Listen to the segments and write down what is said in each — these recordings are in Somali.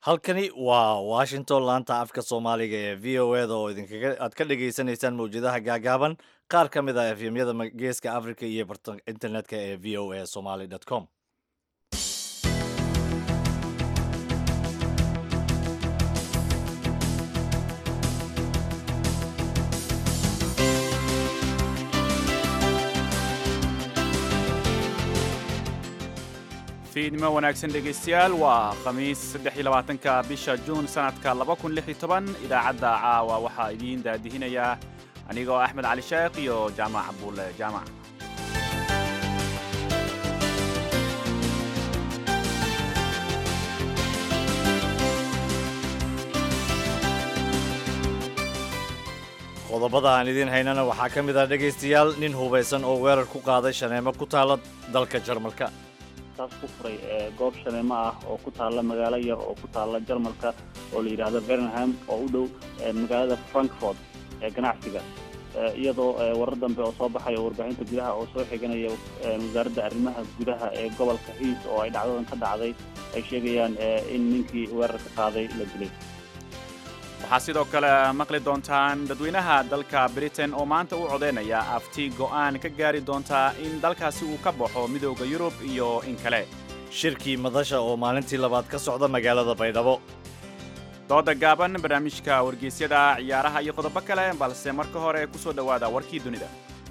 halkani waa washington laanta afka soomaaliga ee v o eda oo idinkaga aad ka dhagaysanaysaan mawjadaha gaagaaban qaar ka mid ah efyamyada geeska africa iyo barta internetka ee v o a somaly com fiidnimo wanaagsan dhegaystayaal waa khamiis saddex iyo labaatanka bisha juun sanadka laba kun lix iyo toban idaacadda caawa waxaa idiin daadihinayaa anigoo axmed cali sheekh iyo jaamac cabuule jaamac qodobada aan idiin haynana waxaa ka mid ah dhegaystayaal nin hubaysan oo weerar ku qaaday shaneemo ku taala dalka jarmalka taas ku furay goob shaneemo ah oo ku taalla magaalo yar oo ku taalla jarmalka oo la yidhaahdo bernham oo u dhow magaalada frankfort ee ganacsiga iyadoo warar dambe oo soo baxay oo warbaahinta gudaha oo soo xiganaya wasaaradda arrimaha gudaha ee gobolka hiis oo ay dhacdadan ka dhacday ay sheegayaan in ninkii weerarka qaaday la dilay waxaa sidoo kale maqli doontaan dadweynaha dalka britain oo maanta u codaynaya afti go'aan ka gaari doontaa in dalkaasi uu ka baxo midooda yurub iyo in kale shirkii madasha oo maalintii labaad ka socda magaalada baydhabo dooda gaaban barnaamijka wargeysyada ciyaaraha iyo qodobo kale balse marka hore ku soo dhowaada warkii dunida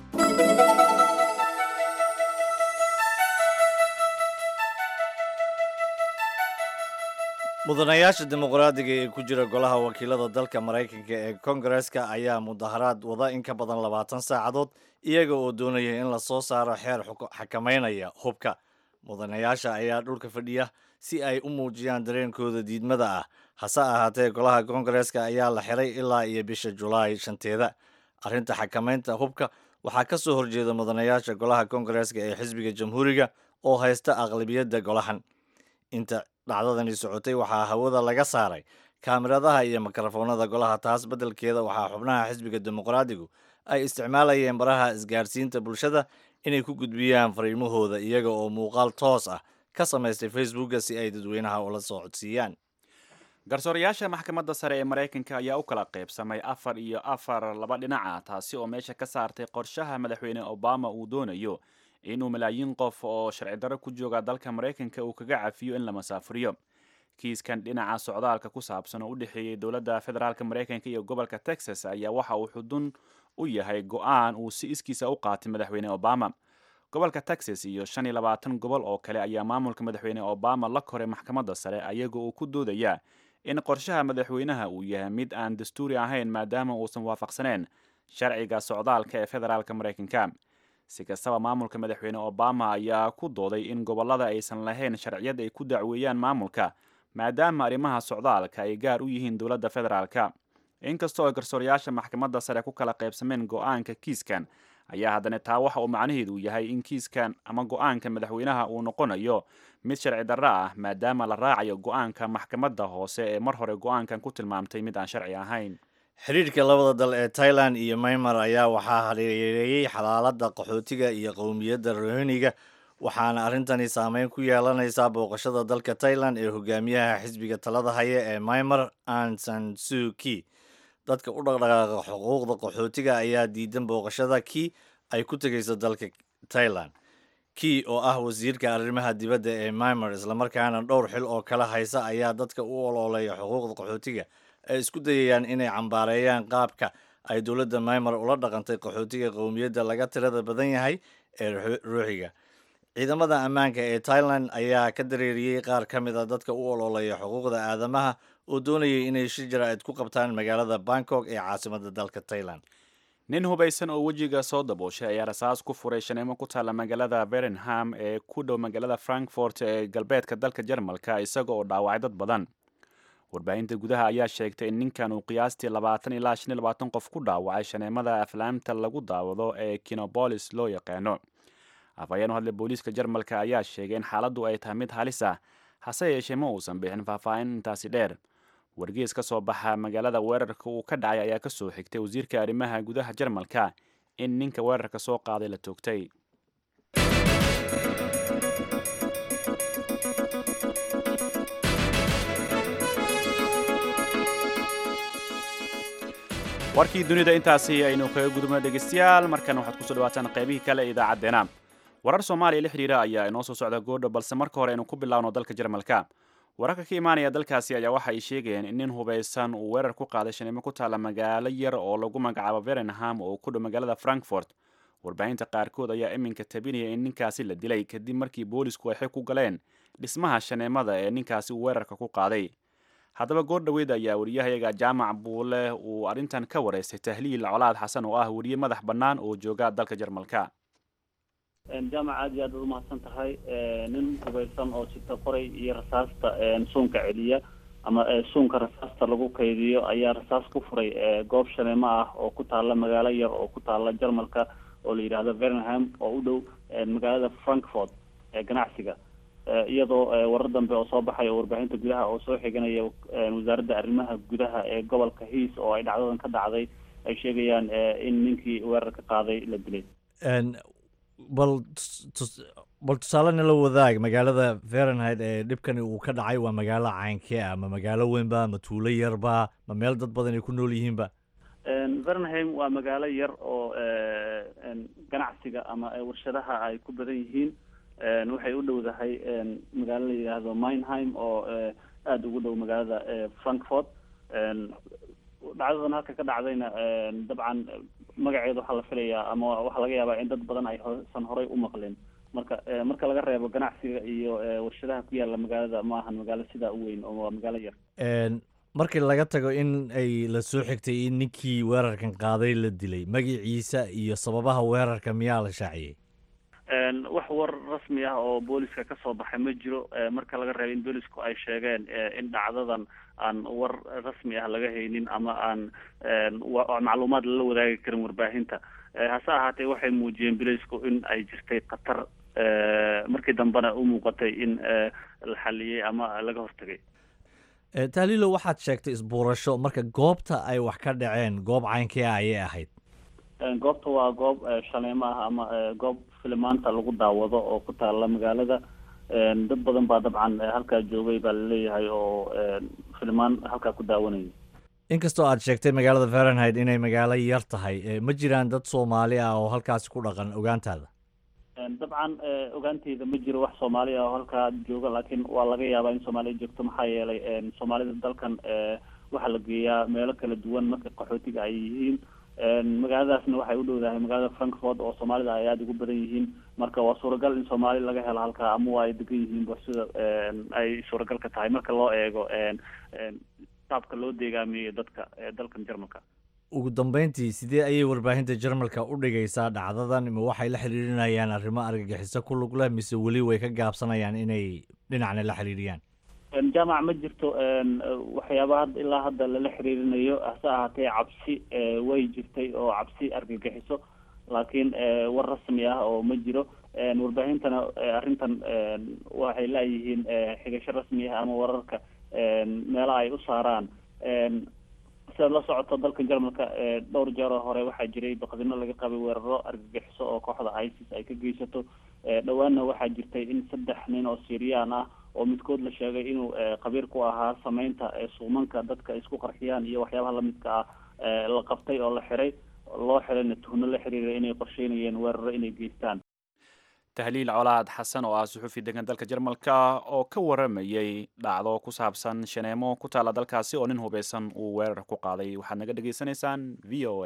mudanayaasha dimuqraadiga ee ku jira golaha wakiilada dalka maraykanka ee kongareska ayaa mudaharaad wada in ka badan labaatan saacadood iyaga oo doonaya in lasoo saaro xeer xakamaynaya hubka mudanayaasha ayaa dhulka fadhiya si ay u muujiyaan dareenkooda diidmada ah hase ahaatee golaha kongareska ayaa la xiray ilaa iyo bisha julaay shanteeda arrinta xakamaynta hubka waxaa ka soo horjeeda mudanayaasha golaha kongareska ee xisbiga jamhuuriga oo haysta aqlabiyadda golahan inta dhacdadani socotay waxaa hawada laga saaray kaamiradaha iyo mikrofoonada golaha taas beddelkeeda waxaa xubnaha xisbiga dimuqraadigu ay isticmaalayeen baraha isgaadhsiinta bulshada inay ku gudbiyaan fariimahooda iyaga oo muuqaal toos ah ka samaystay facebooka si ay dadweynaha ula soo codsiiyaan garsoorayaasha maxkamadda sare ee maraykanka ayaa u kala qaybsamay afar iyo afar laba dhinaca taasi oo meesha ka saartay qorshaha madaxweyne obama uu doonayo inuu malaayiin qof oo sharci darro ku jooga dalka maraykanka uu kaga cafiyo in la masaafuriyo kiiskan dhinaca socdaalka ku saabsan oo u dhexeeyey dowladda federaalka maraykanka iyo gobolka texas ayaa waxa uu xudun u yahay go-aan uu si iskiisa u qaatay madaxweyne obama gobolka texas iyo shan iyo labaatan gobol oo kale ayaa maamulka madaxweyne obama la koray maxkamadda sare ayagoo uu ku doodaya in qorshaha madaxweynaha uu yahay mid aan dastuuri ahayn maadaama uusan waafaqsaneen sharciga socdaalka ee federaalka maraykanka si kastaba maamulka madaxweyne obama ayaa ku dooday in gobollada aysan lahayn sharciyad ay ku dacweeyaan maamulka maadaama arrimaha socdaalka ay gaar u yihiin dowladda federaalka inkastoo ay garsoorayaasha maxkamadda sare ku kala qaybsameen go-aanka kiiskan ayaa haddana taa waxa uu macnaheedu yahay in kiiskan ama go-aanka madaxweynaha uu noqonayo mid sharci darro ah maadaama la raacayo go-aanka maxkamadda hoose ee mar hore go-aankan ku tilmaamtay mid aan sharci ahayn xiriirka labada dal ee tailan iyo maymar ayaa waxaa hareereeyey xalaalada qaxootiga iyo qowmiyadda rohiniga waxaana arrintani saameyn ku yeelanaysaa booqashada dalka tailan ee hogaamiyaha xisbiga talada haya ee maymar ansan suki dadka u dhaqdhaqaaqa xuquuqda qaxootiga ayaa diidan booqashada kii ay ku tegayso dalka tailan kii oo ah wasiirka arrimaha dibadda ee maymar islamarkaana dhowr xil oo kala haysa ayaa dadka u ololeeya xuquuqda qaxootiga ay isku dayayaan inay cambaareeyaan qaabka ay dowladda maymar ula dhaqantay qaxootiga qowmiyadda laga tirada badan yahay ee ruuxiga ciidamada ammaanka ee tailan ayaa ka dareeriyey qaar ka mid a dadka u ololeeya xuquuqda aadamaha oo doonayay inay shir jaraa'id ku qabtaan magaalada bangkok ee caasimada dalka tailan nin hubaysan oo wejiga soo dabooshay ayaa rasaas ku furay shaneemo ku taalla magaalada berenham ee ku dhow magaalada frankfort ee galbeedka dalka jarmalka isaga oo dhaawacay dad badan warbaahinta gudaha ayaa sheegtay in ninkan uu qiyaastii labaatan ilaa shan iyo labaatan qof ku dhaawacay shaneemada aflaamta lagu daawado ee kinobolis loo yaqaano afhayeen u hadlay booliiska jarmalka ayaa sheegay in xaaladdu ay tahay mid halis ah hase yeeshee ma uusan bixin faahfaahin intaasi dheer wargees ka soo baxa magaalada weerarka uu ka dhacay ayaa kasoo xigtay wasiirka arrimaha gudaha jarmalka in ninka weerarka soo qaaday la toogtay warkii dunida intaasi aynu kaga gudubno dhegaystayaal markan waxaad kusoo dhawaataan qaybihii kale ee idaacaddeenna warar soomaaliya la xidhiira ayaa inoo soo socda goodho balse marka hore aynu ku bilaawno dalka jarmalka wararka ka imaanaya dalkaasi ayaa waxa ay sheegayeen in nin hubaysan uu weerar ku qaaday shanimo ku taalla magaalo yar oo lagu magacaabo verenham oo ku dhow magaalada frankfort warbaahinta qaarkood ayaa iminka tabinaya in ninkaasi la dilay kadib markii boolisku ay xig ku galeen dhismaha shaneemada ee ninkaasi uu weerarka ku qaaday haddaba goor dhoweyd ayaa wariyahayaga jaamac buule uu arrintan ka wareystay tahliil colaad xasan oo ah weriye madax bannaan oo jooga dalka jarmalka jaamac aad iyo aad ad umahadsan tahay nin hubaysan oo sita qoray iyo rasaasta suunka celiya ama suunka rasaasta lagu kaydiyo ayaa rasaas ku furay goob shaneemo ah oo ku taalla magaalo yar oo ku taalla jarmalka oo la yidhaahdo verenham oo u dhow magaalada frankfort ee ganacsiga iyadoo warar dambe oo soo baxay oo warbaahinta gudaha oo soo xiganaya wasaaradda arrimaha gudaha ee gobolka hiis oo ay dhacdadan ka dhacday ay sheegayaan in ninkii weerarka qaaday la dilay bal bal tusaale nala wadaag magaalada verenheid ee dhibkani uu ka dhacay waa magaalo caynkee ah ma magaalo weynba ma tuulo yarba ma meel dad badan ay ku nool yihiinba verenheim waa magaalo yar oo ganacsiga ama warshadaha ay ku badan yihiin waxay u dhowdahay magaalo la yidhaahdo minheim oo aada ugu dhow magaalada frankfort dhacdadan halka ka dhacdayna dabcan magaceeda waxaa la filayaa ama waxaa laga yaabaa in dad badan ay san horay u maqleen marka marka laga reebo ganacsiga iyo warshadaha ku yaalla magaalada ma ahan magaalo sidaa u weyn oo waa magaalo yar markii laga tago in ay la soo xigtay in ninkii weerarkan qaaday la dilay magaciisa iyo sababaha weerarka miyaa la shaaciyey wax war rasmi ah oo booliska ka soo baxay ma jiro marka laga reebo in boolisku ay sheegeen in dhacdadan aan war rasmi ah laga haynin ama aan macluumaad lala wadaagi karin warbaahinta hase ahaatee waxay muujiyeen boolisku in ay jirtay khatar markii dambena u muuqatay in la xaliyey ama laga hortagay tahliilo waxaad sheegtay isbuurasho marka goobta ay wax ka dhaceen goob caynkee ah ayay ahayd goobta waa goob shaleemo ah ama goob filimaanta lagu daawado oo ku taalla magaalada dad badan baa dabcan halkaa joogay baa laleeyahay oo filimaan halkaa ku daawanayay inkastoo aad sheegtay magaalada verenheid inay magaalo yar tahay ma jiraan dad soomaali ah oo halkaasi ku dhaqan ogaantaada dabcan ogaanteyda ma jiro wax soomaali ah oo halkaa jooga laakiin waa laga yaabaa in soomaaliya joogto maxaa yeelay soomaalida dalkan waxaa la geeyaa meelo kala duwan marka qaxootiga ay yihiin magaaladaasna waxay u dhowdahay magaalada frankfort oo soomaalida ay aada ugu badan yihiin marka waa suuragal in soomaali laga helo halkaa ama waa ay degan yihiin ba sida ay suuragal ka tahay marka loo eego saabka loo deegaamiyey dadka dalkan jarmalka ugu dambeyntii sidee ayay warbaahinta jarmalka u dhigaysaa dhacdadan ma waxay la xiriirinayaan arrimo argagixiso ku lug leh mise weli way ka gaabsanayaan inay dhinacna la xiriiriyaan jaamac ma jirto waxyaaba had ilaa hadda lala xiriirinayo hase ahaatee cabsi way jirtay oo cabsi argagixiso laakiin war rasmi ah oo ma jiro warbaahintana arrintan waxay laayihiin xigasho rasmi ah ama wararka meelaha ay u saaraan sidaad la socoto dalkan jarmalka dhowr jeeroo hore waxaa jiray baqdino laga qabay weeraro argagixiso oo kooxda isis ay ka geysato dhowaanna waxaa jirtay in saddex nin oo syrian ah oo midkood la sheegay inuu qabiir ku ahaa sameynta suumanka dadka isku qarxiyaan iyo waxyaabaha lamidka ah la qabtay oo la xiray loo xirayna tuhno la xiriiray inay qorsheynayeen weeraro inay geystaan tahliil colaad xasan oo ah suxuufi degan dalka jarmalka oo ka waramayey dhacdo ku saabsan shaneemo ku taalla dalkaasi oo nin hubaysan uu weerar ku qaaday waxaad naga dhagaysanaysaan v o a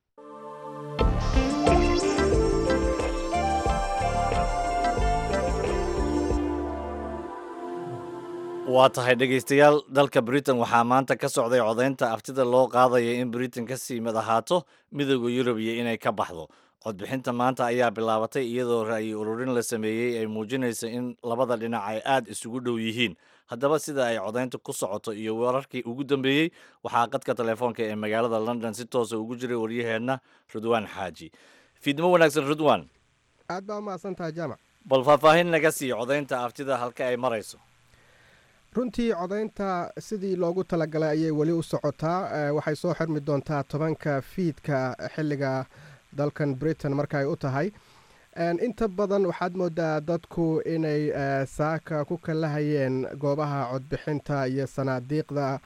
waa tahay dhegaystayaal dalka britain waxaa maanta ka socday codaynta aftida loo qaadaya in britain ka sii mid ahaato midooda yurub iyo inay ka baxdo codbixinta maanta ayaa bilaabatay iyadoo ra'yi ururin la sameeyey ay muujinaysa in labada dhinac ay aada isugu dhow yihiin haddaba sida ay codaynta ku socoto iyo wararkii ugu dambeeyey waxaa qadka telefoonka ee magaalada london si toosa ugu jiray waryaheenna rudwaan xaaji fiidnimo wanaagsan rudwan aad baa umahadsan tahay jaamac bal faahfaahin naga sii codaynta aftida halka ay marayso runtii codaynta sidii loogu talagalay ayay weli u socotaa waxay soo xirmi doontaa tobanka fiidka xilliga dalkan britain marka ay u tahay inta badan waxaad moodaa dadku inay saaka ku kalahayeen goobaha codbixinta iyo sanaadiiqda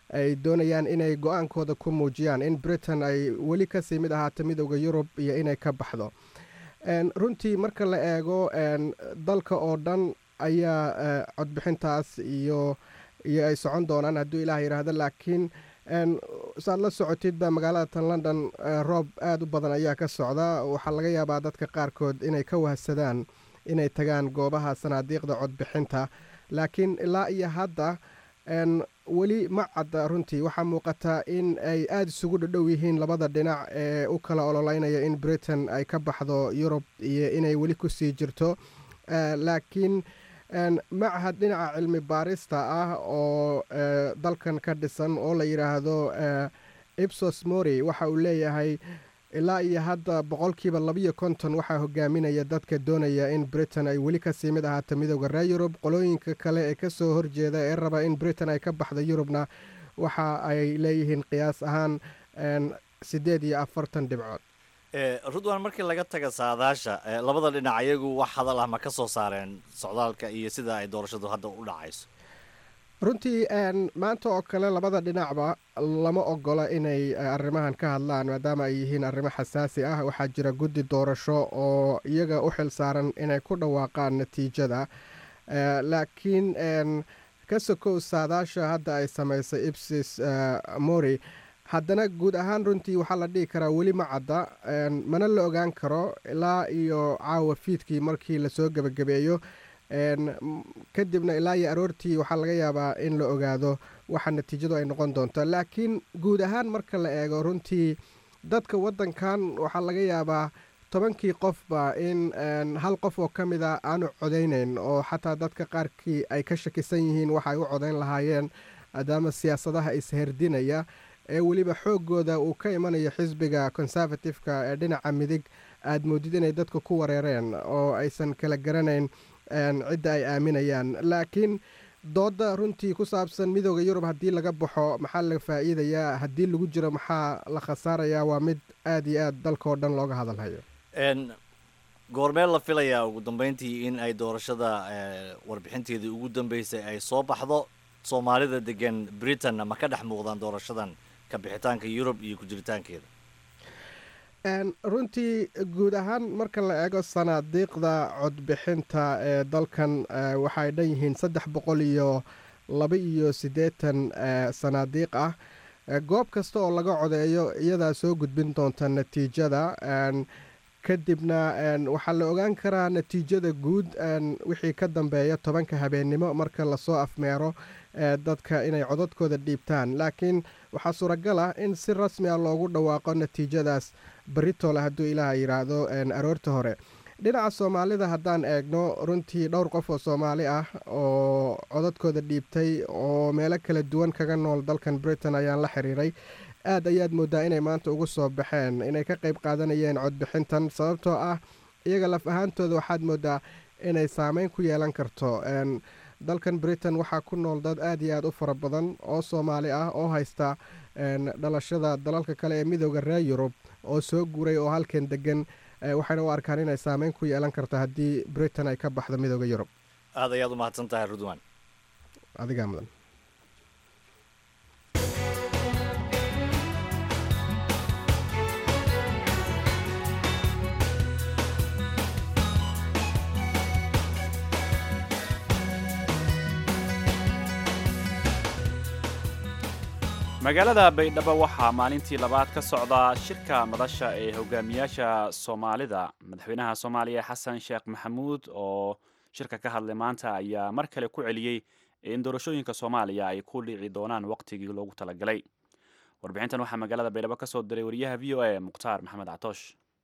ay doonayaan inay go-aankooda ku muujiyaan in britain ay weli kasii mid ahaato midooda yurub iyo inay ka baxdo runtii marka la eego dalka oo dhan ayaa codbixintaas iyo iyo ay socon doonaan hadduu ilaah yidhaahdo laakiin saad la socotidba magaalada tan london roob aada u badan ayaa ka socda waxaa laga yaabaa dadka qaarkood inay ka wahsadaan inay tagaan goobaha sanaadiiqda codbixinta laakiin ilaa iyo hadda weli ma cadda runtii waxaa muuqata in ay aada isugu dhadhow yihiin labada dhinac ee u kala ololeynaya in britain ay ka baxdo yurub iyo inay weli kusii jirto laakiin machad dhinaca cilmi baarista ah oo dalkan ka dhisan oo la yidhaahdo ipsos mori waxa uu leeyahay ilaa iyo hadda boqolkiiba labiyo konton waxaa hogaaminaya dadka doonaya in britain ay weli kasii mid ahaato midooda reer yurub qolooyinka kale ee kasoo horjeeda ee raba in britain ay ka baxdo yurubna waxa ay leeyihiin qiyaas ahaan siddeed iyo afartan dhibcood rudwan markii laga taga saadaasha labada dhinac ayagu wax hadal ah ma ka soo saareen socdaalka iyo sida ay doorashadu hadda u dhacayso runtii maanta oo kale labada dhinacba lama ogola inay arrimahan ka hadlaan maadaama ay yihiin arrimo xasaasi ah waxaa jira guddi doorasho oo iyaga u xil saaran inay ku dhawaaqaan natiijada laakiin ka sokow saadaasha hadda ay samaysay ibsis mori haddana guud ahaan runtii waxaa la dhihi karaa weli ma cadda mana la ogaan karo ilaa iyo caawa fiidkii markii lasoo gebagabeeyo kadibna ilaa iyo aroortii waxaa laga yaabaa in la ogaado waxa natiijadu ay noqon doonto laakiin guud ahaan marka la eego runtii dadka waddankan waxaa laga yaabaa tobankii qofba in hal qof oo ka mid a aanu codaynayn oo xataa dadka qaarkii ay ka shakisan yihiin waxa ay u codayn lahaayeen maadaama siyaasadaha isherdinaya ee weliba xooggooda uu ka imanayo xisbiga conservative-ka ee dhinaca midig aada moodid inay dadka ku wareereen oo aysan kala garanayn cidda ay aaminayaan laakiin dooda runtii ku saabsan midooda yurub haddii laga baxo maxaa la faa'iidayaa haddii lagu jiro maxaa la khasaarayaa waa mid aada iyo aada dalka oo dhan looga hadalhayo goormee la filayaa ugu dambeyntii in ay doorashada warbixinteedii ugu dambeysay ay soo baxdo soomaalida degan britain ma ka dhex muuqdaan doorashadan ka bixitaanka yurub iyo ku jiritaankeeda runtii guud ahaan marka la eego sanaadiiqda codbixinta ee dalkan waxay dhan yihiin saddex boqol iyo laba iyo siddeetan sanaadiiq ah goob kasta oo laga codeeyo iyadaa soo gudbin doonta natiijada kadibna waxaa la ogaan karaa natiijada guud wixii ka dambeeya tobanka habeennimo marka lasoo afmeero dadka inay codadkooda dhiibtaan laakiin waxaa suuragal ah in si rasmi ah loogu dhawaaqo natiijadaas baritole hadduu ilaaha yidhaahdo aroorta hore dhinaca soomaalida haddaan eegno runtii dhowr qof oo soomaali ah oo codadkooda dhiibtay oo meelo kala duwan kaga nool dalkan britain ayaan la xiriiray aad ayaad moodaa inay maanta ugu soo baxeen inay ka qayb qaadanayeen codbixintan sababtoo ah iyaga laf ahaantooda waxaad moodaa inay saameyn ku yeelan karto dalkan britain waxaa ku nool dad aad iyo aad u fara badan oo soomaali ah oo haysta dhalashada dalalka kale ee midooda reer yurub oo soo guuray oo halkan degan waxayna u arkaan inay saameyn ku yeelan karto haddii britain ay ka baxdo midooda yurub aad ayaad u mahadsan tahay rudwan adigaa mudan magaalada baydhabo waxaa maalintii labaad ka socda shirka madasha ee hogaamiyaasha soomaalida madaxweynaha soomaaliya xasan sheekh maxamuud oo shirka ka hadlay maanta ayaa mar kale ku celiyey in doorashooyinka soomaaliya ay ku dhici doonaan waqtigii loogu talagalay warbixintan waxaa magaalada baydhabo ka soo diray wariyaha v o a mukhtaar maxamed catoosh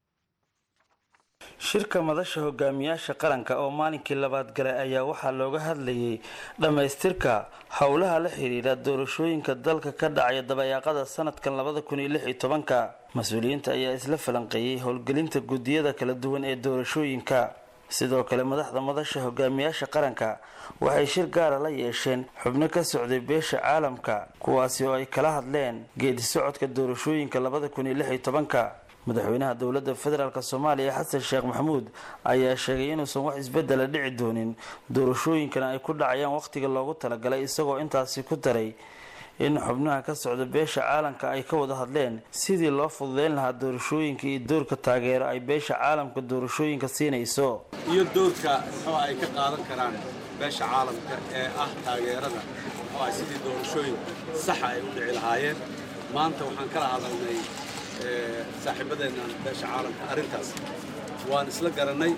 shirka madasha hogaamiyaasha qaranka oo maalinkii labaad galay ayaa waxaa looga hadlayay dhammaystirka howlaha la xidhiidha doorashooyinka dalka ka dhacaya dabayaaqada sanadkan labada kun iyo lix iyo tobanka mas-uuliyiinta ayaa isla falanqeeyey howlgelinta guddiyada kala duwan ee doorashooyinka sidoo kale madaxda madasha hogaamiyaasha qaranka waxay shir gaara la yeesheen xubno ka socday beesha caalamka kuwaasi oo ay kala hadleen geedi socodka doorashooyinka labada kun iyo lix iyo tobanka madaxweynaha dowladda federaalk soomaaliya xasan sheekh maxamuud ayaa sheegay inuusan wax isbedela dhici doonin doorashooyinkana ay ku dhacayaan wakhtiga loogu talagalay isagoo intaasi ku daray in xubnaha ka socda beesha caalamka ay ka wada hadleen sidii loo fududeyn lahaa doorashooyinka iyo doorka taageero ay beesha caalamka doorashooyinka siinayso iyo doorka muxuu ay ka qaadan karaan beesha caalamka ee ah taageerada muxuu ah sidii doorashooyin saxa ay u dhici lahaayeen maanta waxaan kala hadalnay saaxiibadeennan beesha caalamka arrintaas waan isla garannay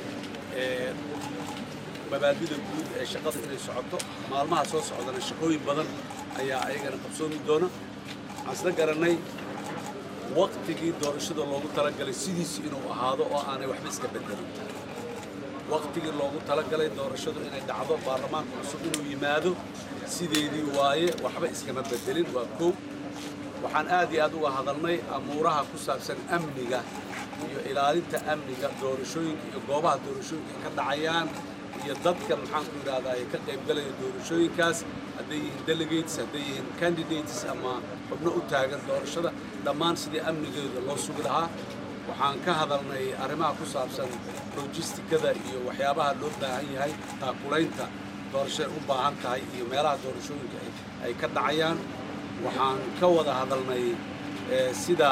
mabaadida guud ee shaqada inay socoto maalmaha soo socdana shaqooyin badan ayaa ayagana qabsoomi doona waxaan isla garannay waqtigii doorashada loogu talagalay sidiisi inuu ahaado oo aanay waxba iska bedelin waqtigii loogu talagalay doorashadu inay dhacdo baarlamaanka cusub inuu yimaado sideedii waaye waxba iskama bedelin waa kow waxaan aad iyo aad uga hadalnay amuuraha ku saabsan amniga iyo ilaalinta amniga doorashooyinka iyo goobaha doorashooyinka ka dhacayaan iyo dadka maxaan ku yidhahdaa ay ka qaybgalaya doorashooyinkaas hadday yihiin delegates hadday yihiin candidates ama xubno u taagan doorashada dhammaan sidii amnigeeda loo sugi lahaa waxaan ka hadalnay arrimaha ku saabsan logistikada iyo waxyaabaha loo baahan yahay taakulaynta doorashay u baahan tahay iyo meelaha doorashooyinka ay ka dhacayaan waxaan ka wada hadalnay sida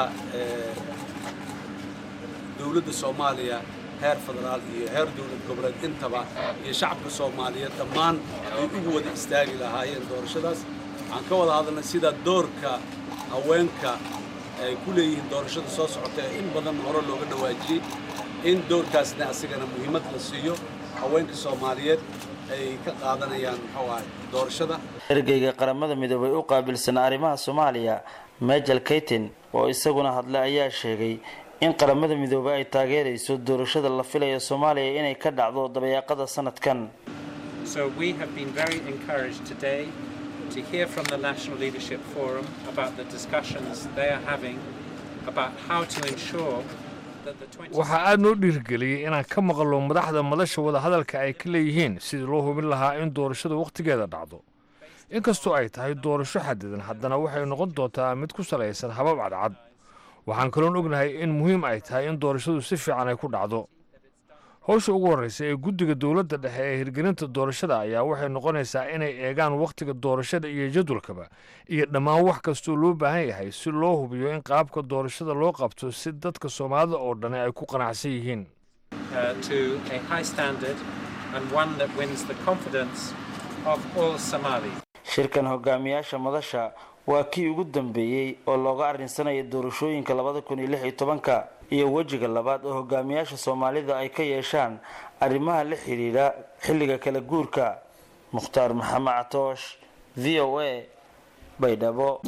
dowladda soomaaliya heer federaal iyo heer dowlad goboleed intaba iyo shacabka soomaaliyeed dhammaan ay ugu wada istaagi lahaayeen doorashadaas waxaan ka wada hadalnay sida doorka haweenka ay ku leeyihiin doorashada soo socota ee in badan hore looga dhawaajiyey in doorkaasna asigana muhiimad la siiyo haweenka soomaaliyeed ay ka qaadanayaan muxuu ahay doorashada ergeyga qaramada midoobay u qaabilsan arrimaha soomaaliya majel kaytin oo isaguna hadlay ayaa sheegay in qaramada midoobey ay taageerayso doorashada la filayo soomaaliya inay ka dhacdo dabayaaqada sanadkan to hear from the National Leadership Forum about the discussions they are having about how to ensure waxaa aad noo dhiirgeliyey inaan ka maqlo madaxda madasha wadahadalka ay ka leeyihiin sidii loo hubin lahaa in doorashada wakhtigeeda dhacdo inkastoo ay tahay doorasho xadidan haddana waxay noqon doontaa mid ku salaysan habab cadcad waxaan kaloon ognahay in muhiim ay tahay in doorashadu si fiican ay ku dhacdo howsha ugu horreysa ee guddiga dowladda dhexe ee hirgelinta doorashada ayaa waxay noqonaysaa inay eegaan wakhtiga doorashada iyo jadwalkaba iyo dhammaan wax kastoo loo baahan yahay si loo hubiyo in qaabka doorashada loo qabto si dadka soomaalida oo dhani ay ku qanacsan yihiin shirkan hogaamiyaasha madasha waa kii ugu dambeeyey oo looga arrinsanaya doorashooyinka labada kun iyo lix iyo tobanka iyo wejiga labaad oo hogaamiyaasha soomaalida ay ka yeeshaan arrimaha la xidhiidha xilliga kala guurka mukhtaar maxamed catoosh v o a baydhabo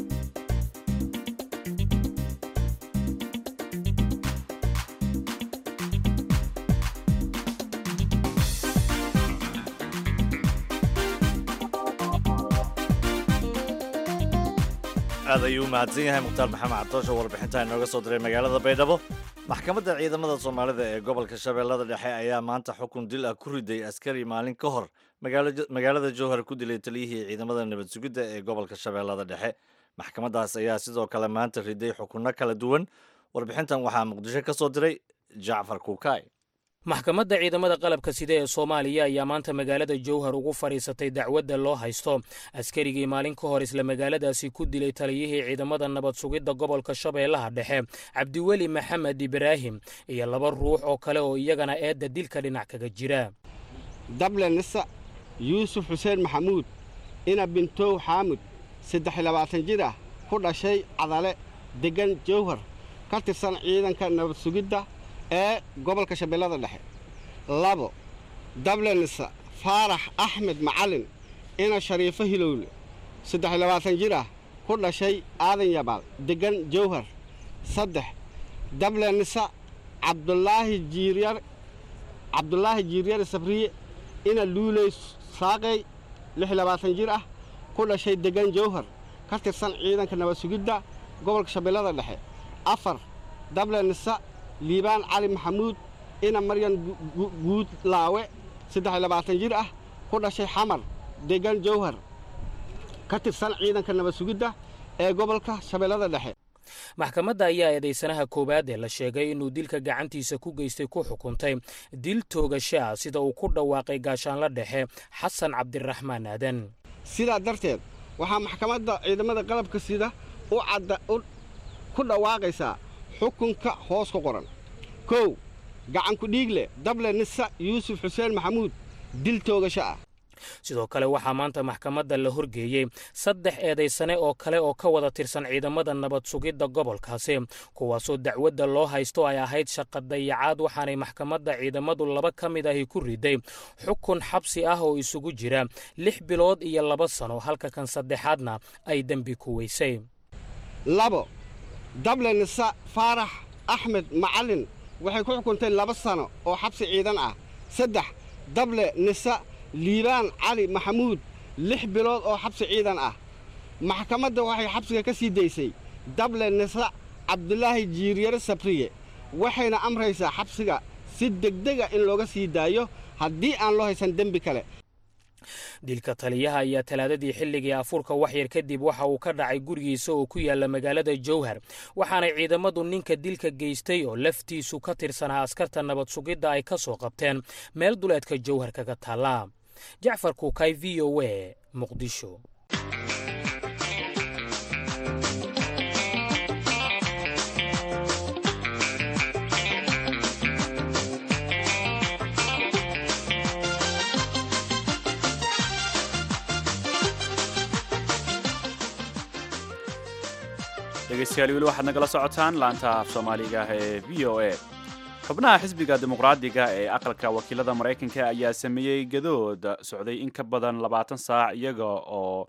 aad ayuu u mahadsan yahay mukhtaar maxamed catoosh oo warbixinta inooga soo diray magaalada baydhabo maxkamadda ciidamada soomaalida ee gobolka shabeellada dhexe ayaa maanta xukun dil ah ku riday askari maalin ka hor magaalada jowhar ku dilay taliyihii ciidamada nabad sugidda ee gobolka shabeellada dhexe maxkamaddaas ayaa sidoo kale maanta riday xukunno kala duwan warbixintan waxaa muqdisho ka soo diray jacfar kuukaay maxkamadda ciidamada qalabka sida ee soomaaliya ayaa maanta magaalada jowhar ugu fadhiisatay dacwadda loo haysto askarigii maalin ka hor isla magaaladaasi ku dilay taliyihii ciidamada nabad sugidda gobolka shabeellaha dhexe cabdiweli maxamed ibraahim iyo laba ruux oo kale oo iyagana eedda dilka dhinac kaga jira dable nisa yuusuf xuseen maxamuud ina bintow xaamud saddex iyo labaatan jir ah ku dhashay cadale deggan jowhar ka tirsan ciidanka nabad sugidda ee gobolka shabeellada dhexe labo dablenisa faarax axmed macalin ina shariifo hilowle saddex iyo labaatan jir ah ku dhashay aadan yabaal deggan jowhar saddex dablenisa cabdulaahi jiiryar cabdulaahi jiiryar sabriye ina luuley saaqey lix iyo labaatan jir ah ku dhashay deggan jowhar ka tirsan ciidanka nabad sugidda gobolka shabeellada dhexe afar dablenisa liibaan cali maxamuud ina maryan guud laawe saddex iyo labaatan jir ah ku dhashay xamar deggan jowhar ka tirsan ciidanka nabad sugidda ee gobolka shabeellada dhexe maxkamadda ayaa eedaysanaha koowaad ee la sheegay inuu dilka gacantiisa ku geystay ku xukuntay dil toogasho ah sida uu ku dhawaaqay gaashaanla dhexe xasan cabdiraxmaan aadan sidaa darteed waxaa maxkamadda ciidamada qalabka sida u cadda ku dhawaaqaysaa xukunka hoos ku qoran kow gacanku dhiigle dable nisa yuusuf xuseen maxamuud dil toogasho ah sidoo kale waxaa maanta maxkamadda la horgeeyey saddex eedaysane oo kale oo ka wada tirsan ciidamada nabad sugidda gobolkaasi kuwaasoo dacwadda loo haysto ay ahayd shaqa dayacaad waxaanay maxkamadda ciidamadu laba ka mid ahi ku riday xukun xabsi ah oo isugu jira lix bilood iyo laba sano halka kan saddexaadna ay dembi ku weysay labo dable nisa faarax axmed macalin waxay ku xukuntay laba sano oo xabsi ciidan ah saddex dable nisa liibaan cali maxamuud lix bilood oo xabsi ciidan ah maxkamadda waxay xabsiga ka sii daysay dable nisa cabdulaahi jiiryare sabriye waxayna amraysaa xabsiga si degdega in looga sii daayo haddii aan loo haysan dembi kale dilka taliyaha ayaa talaadadii xilligii afuurka waxyar kadib waxa uu ka dhacay gurigiisa oo ku yaala magaalada jowhar waxaanay ciidamadu ninka dilka geystay oo laftiisu ka tirsanaa askarta nabad sugidda ay ka soo qabteen meel duleedka jowhar kaga taalla jacfar kuukay v o a muqdisho dhegeystayaal weli waxaad nagala socotaan laanta af soomaaliga ah ee v o a xubnaha xisbiga dimuqraadiga ee aqalka wakiilada maraykanka ayaa sameeyey gadood socday in ka badan labaatan saac iyaga oo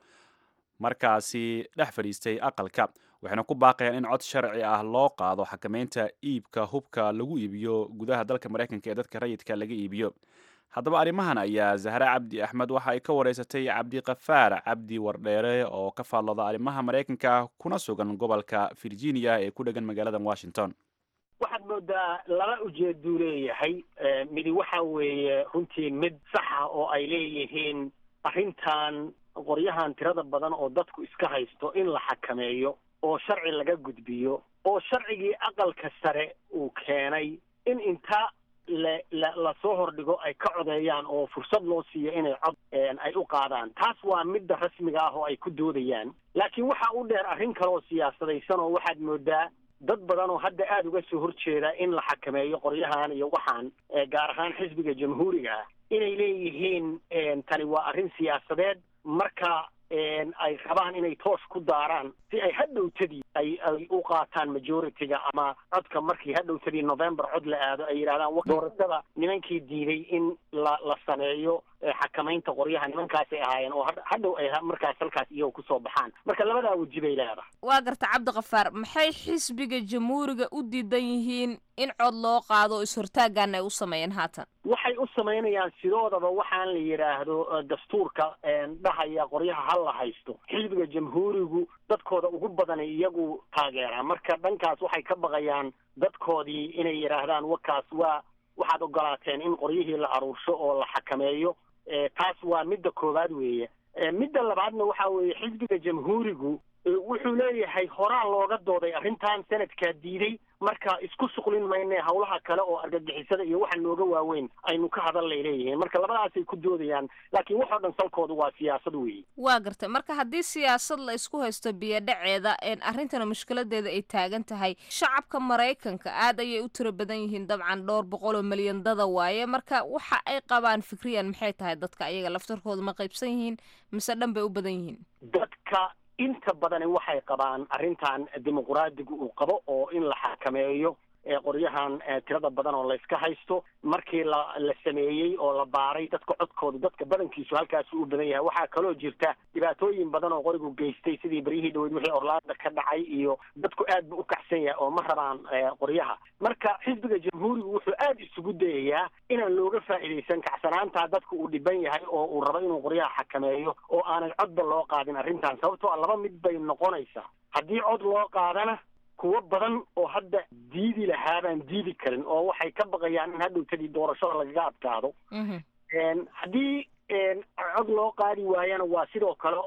markaasi dhex fadhiistay aqalka waxayna ku baaqayaan in cod sharci ah loo qaado xakameynta iibka hubka lagu iibiyo gudaha dalka maraykanka ee dadka rayidka laga iibiyo haddaba arrimahan ayaa zahre cabdi axmed waxa ay ka wareysatay cabdiqafaar cabdi wardheere oo ka faallooda arrimaha maraykanka kuna sugan gobolka virginia ee ku dhegan magaalada washington waxaad moodaa laba ujeeduu leeyahay midi waxa weeye runtii mid saxa oo ay leeyihiin arrintan qoryahan tirada badan oo dadku iska haysto in la xakameeyo oo sharci laga gudbiyo oo sharcigii aqalka sare uu keenay in inta la la lasoo hordhigo ay ka codeeyaan oo fursad loo siiyo inay cod ay u qaadaan taas waa midda rasmiga ah oo ay ku doodayaan laakiin waxa u dheer arrin kale oo siyaasadaysan oo waxaad moodaa dad badan oo hadda aada uga soo horjeeda in la xakameeyo qoryahan iyo waxaan gaar ahaan xisbiga jamhuuriga ah inay leeyihiin tani waa arrin siyaasadeed marka ay rabaan inay toos ku daaraan si ay hadhowtadii ay ay u qaataan majority-ga ama codka markii hadhowtadii november cod la aado ay yidhahdaan doorashada nimankii diiday in la la sameeyo xakamaynta qoryaha nimankaasay ahaayeen oo hadhow ay markaas halkaas iyagoo kusoo baxaan marka labadaa weji bay leedahay waa garta cabdikafaar maxay xisbiga jamhuuriga u diidan yihiin in cod loo qaado oo is-hortaagana ay u sameeyeen haatan waxay u samaynayaan sidoodaba waxaan la yidhaahdo dastuurka dhahaya qoryaha ha la haysto xisbiga jamhuurigu dadkooda ugu badanay iyagu taageeraa marka dhankaas waxay ka baqayaan dadkoodii inay yidhaahdaan wakaas waa waxaad ogolaateen in qoryihii la aruursho oo la xakameeyo taas waa midda koowaad weeye midda labaadna waxa weeye xisbiga jamhuurigu wuxuu leeyahay horaa looga dooday arrintan sanadkaa diiday marka isku shuqlin mayne hawlaha kale oo argagixisada iyo waxa nooga waaweyn aynu ka hadallay leeyihiin marka labadaasay ku doodayaan laakiin waxoo dhan salkoodu waa siyaasad weeye waa gartay marka haddii siyaasad la isku haysto biyodhaceeda arrintana mushkiladeeda ay taagan tahay shacabka maraykanka aad ayay u tiro badan yihiin dabcan dhowr boqol oo milyan dada waaye marka waxa ay qabaan fikriyan maxay tahay dadka ayaga laftarkooda ma qaybsan yihiin mise dhan bay u badan yihiin dadka inta badani waxay qabaan arrintan dimuqraadigu uu qabo oo in la xakameeyo qoryahan tirada badan oo layska haysto markii la la sameeyey oo la baaray dadka codkooda dadka badankiisu halkaasu u badan yahay waxaa kaloo jirta dhibaatooyin badan oo qorigu geystay sidii beryihii dhaweyd wixii orlaanda ka dhacay iyo dadku aad bu u kacsan yahay oo ma rabaan qoryaha marka xisbiga jamhuurigu wuxuu aada isugu dayayaa inaan looga faa'iidaysan kacsanaantaa dadku uu dhiban yahay oo uu rabo inuu qoryaha xakameeyo oo aanan codba loo qaadin arrintan sababtoo a laba mid bay noqonaysaa haddii cod loo qaadana kuwo badan oo hadda diidi lahaabaan diidi karin oo waxay ka baqayaan in hadhowtadii doorashada lagaga adkaado haddii cod loo qaadi waayana waa sidoo kale oo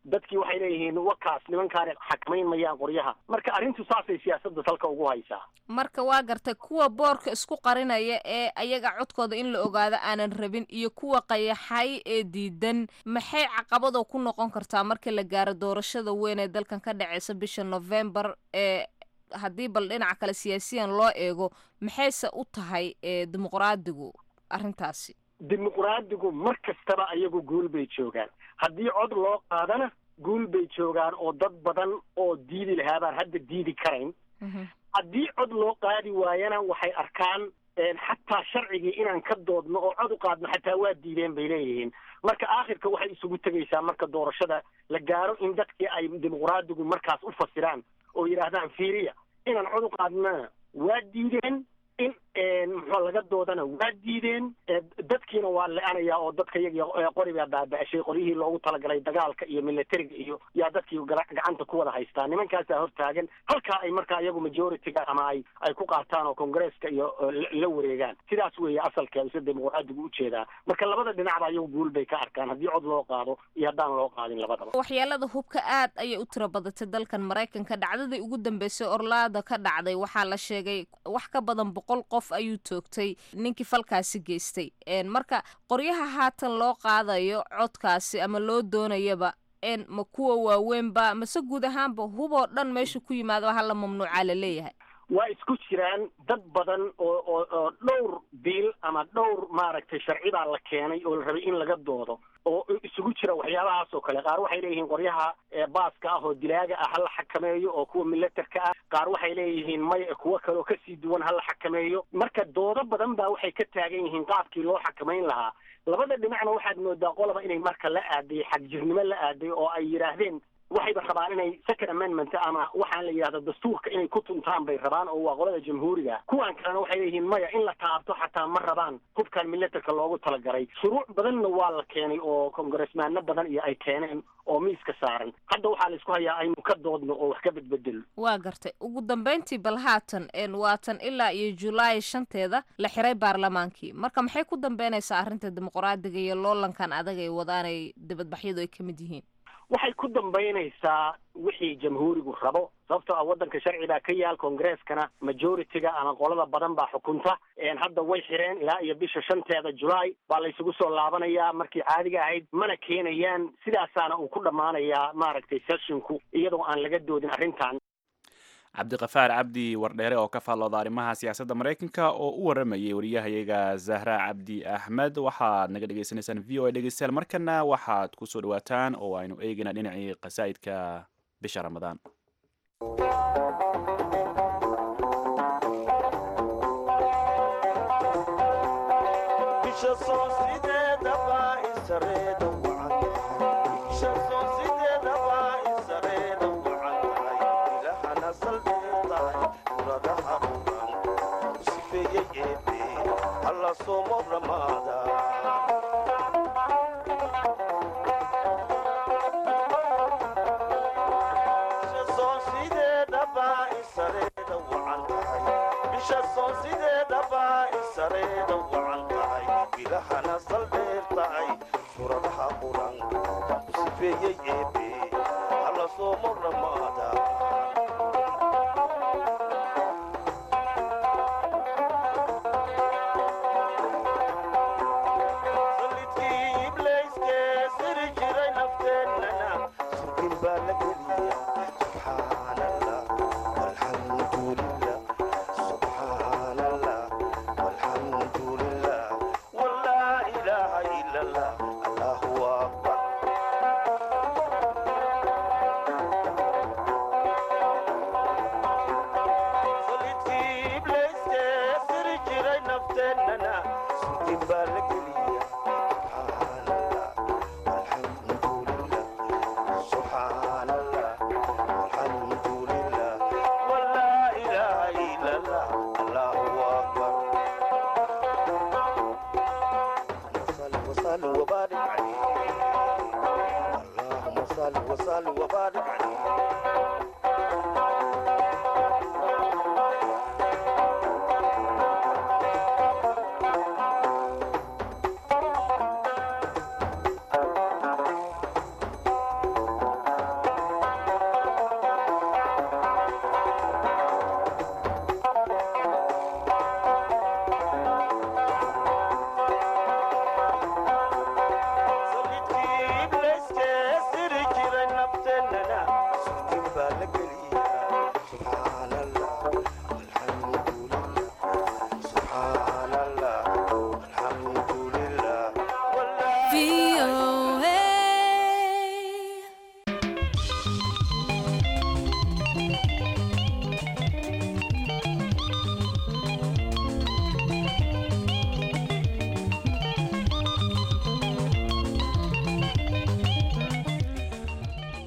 dadkii waxay leeyihiin wakaas nimankaani xakmayn mayaan qoryaha marka arrintu saasay siyaasadda salka ugu haysaa marka waa gartay kuwa boorka isku qarinaya ee ayaga codkooda in la ogaado aanan rabin iyo kuwa qayaxay ee diidan maxay caqabado ku noqon kartaa marka la gaaro doorashada weyn ee dalkan ka dhaceysa bisha november ee haddii bal dhinaca kale siyaasiyan loo eego maxayse u tahay dimuqraadigu arrintaasi dimuqraadigu mar kastaba ayagu guul bay joogaan haddii cod loo qaadana guul bay joogaan oo dad badan oo diidi lahaa baan hadda diidi karayn haddii cod loo qaadi waayana waxay arkaan xataa sharcigii inaan ka doodno oo cod u qaadno xataa waa diideen bay leeyihiin marka aakhirka waxay isugu tegaysaa marka doorashada la gaaro in dadkii ay dimuqraadigu markaas u fasiraan oo yidhaahdaan fiiriya inaan cod u qaadnana waa diideen in muxuu laga doodana waa diideen dadkiina waa le-anaya oo dadka iyagii qori baa baaba-ashay qoryihii loogu talagalay dagaalka iyo militariga iyo yaa dadkii gacanta ku wada haystaa nimankaasaa hortaagan halkaa ay markaa iyagu majority-ga ama ay ay ku qaataan oo congresska iyo la wareegaan sidaas weeye asalkeedu sida dimuqraadigu ujeedaa marka labada dhinacba iyagu guul bay ka arkaan haddii cod loo qaado iyo haddaan loo qaadin labadaba waxyeelada hubka aad ayay u tiro badatay dalkan maraykanka dhacdadii ugu dambeysay orlaada ka dhacday waxaa la sheegay wax ka badan boqol qof ayuu toogtay ninkii falkaasi geystay marka qoryaha haatan loo qaadayo codkaasi ama loo doonayaba ma kuwa waaweynba mase guud ahaanba huboo dhan meesha ku yimaado hala mamnuucaa la leeyahay waa isku jiraan dad badan oo oo oo dhowr biil ama dhowr maaragtay sharci baa la keenay oo la rabay in laga doodo oo isugu jira waxyaabahaas oo kale qaar waxay leeyihiin qoryaha baaska ah oo dilaaga ah hala xakameeyo oo kuwa milatarka ah qaar waxay leeyihiin maya kuwo kale oo kasii duwan hala xakameeyo marka doodo badan baa waxay ka taagan yihiin qaabkii loo xakamayn lahaa labada dhinacna waxaad moodaa qolaba inay marka la aaday xagjirnimo la aaday oo ay yidhaahdeen waxayba rabaan inay second amendment ama waxaan la yidhahdo dastuurka inay ku tuntaan bay rabaan oo waa qolada jamhuuriga kuwan kalena waxay leeyihiin maya in la taabto xataa ma rabaan hubkan milatarka loogu talagalay shuruuc badanna waa la keenay oo congressmaano badan iyo ay keeneen oo miiska saaran hadda waxaa la isku hayaa aynu ka doodno oo wax ka bedbedelo waa gartay ugu dambeyntii bal haatan waatan ilaa iyo julaay shanteeda la xiray baarlamaankii marka maxay ku dambeynaysaa arrinta dimuqraadiga iyo loolankan adag ay wadaanay dibadbaxyadu ay ka mid yihiin waxay ku dambaynaysaa wixii jamhuurigu rabo sababtoo ah waddanka sharci baa ka yaal congreskana majority-ga ama qolada badan baa xukunta hadda way xireen ilaa iyo bisha shanteeda julaay baa la isugu soo laabanayaa markii caadiga ahayd mana keenayaan sidaasaana uu ku dhammaanayaa maaragtay sesshinku iyadoo aan laga doodin arrintan cabdiqafaar cabdi wardheere oo ka faallooda arrimaha siyaasadda maraykanka oo u waramayay wariyahayaga zahra cabdi axmed waxaad naga dhegeysaneysaan v o a dhegeystayaal markana waxaad ku soo dhawaataan oo aynu eegayna dhinacii qasaa'idka bisha ramadaan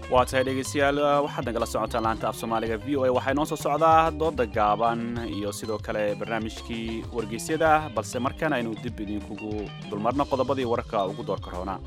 waa tahay dhegeystayaal waxaad nagala socotaan laanta af soomaaliga v o a waxaa inoo soo socdaa dooda gaaban iyo sidoo kale barnaamijkii wargeysyada balse markan aynu dib idinkugu dulmarno qodobadii wararka ugu doorka roona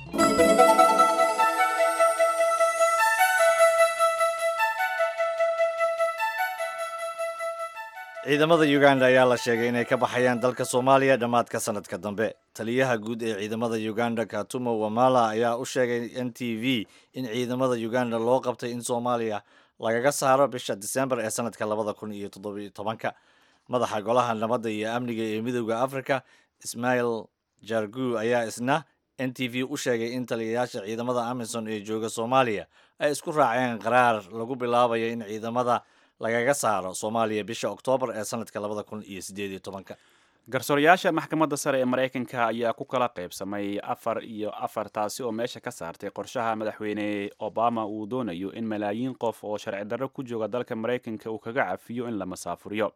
ciidamada uganda ayaa la sheegay inay ka baxayaan dalka soomaaliya dhammaadka sanadka dambe taliyaha guud ee ciidamada uganda katumo wamala ayaa u sheegay n t v in ciidamada uganda loo qabtay in soomaaliya lagaga saaro bisha disembar ee sanadka labada kun iyo toddobiyo tobanka madaxa golaha nabadda iyo amniga ee midooda africa ismail jargu ayaa isna n t v u sheegay in taliyayaasha ciidamada amisom ee jooga soomaaliya ay isku raaceen qaraar lagu bilaabayo in ciidamada lagaga saaro soomaaliya bisha oktoobar ee sanadka labada kun iyo sideed iyo tobanka garsoorayaasha maxkamadda sare ee maraykanka ayaa ku kala qaybsamay afar iyo afar taasi oo meesha ka saartay qorshaha madaxweyne obama uu doonayo in malaayiin qof oo sharci darro ku jooga dalka maraykanka uu kaga cafiyo in la masaafuriyo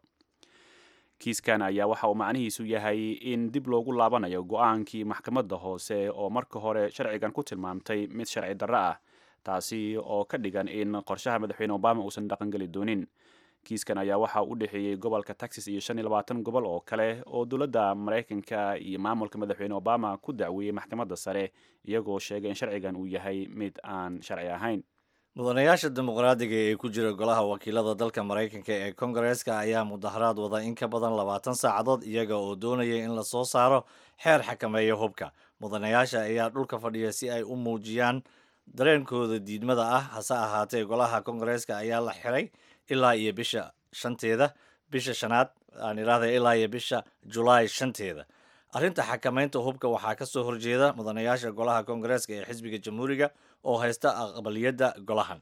kiiskan ayaa waxa uu macnihiisu yahay in dib loogu laabanayo go-aankii maxkamadda hoose oo marka hore sharcigan ku tilmaamtay mid sharci darro ah taasi oo ka dhigan in qorshaha madaxweyne obama uusan dhaqangeli doonin kiiskan ayaa waxaa u dhexeeyey gobolka texas iyo shan iyo labaatan gobol oo kale oo dowladda maraykanka iyo maamulka madaxweyne obama ku dacweeyey maxkamadda sare iyagoo sheegay in sharcigan uu yahay mid aan sharci ahayn mudanayaasha dimuqraadiga ee ku jira golaha wakiilada dalka maraykanka ee kongareeska ayaa mudaharaad wada in ka badan labaatan saacadood iyaga oo doonaya in lasoo saaro xeer xakameeya hubka mudanayaasha ayaa dhulka fadhiya si ay u muujiyaan dareenkooda diidmada ah hase ahaatee golaha kongareeska ayaa la xiray ilaa iyo bisha shanteeda bisha shanaad aan idhaahda ilaa iyo bisha julaay shanteeda arrinta xakameynta hubka waxaa ka soo horjeeda mudanayaasha golaha kongareeska ee xisbiga jamhuuriga oo haysta aqbaliyadda golahan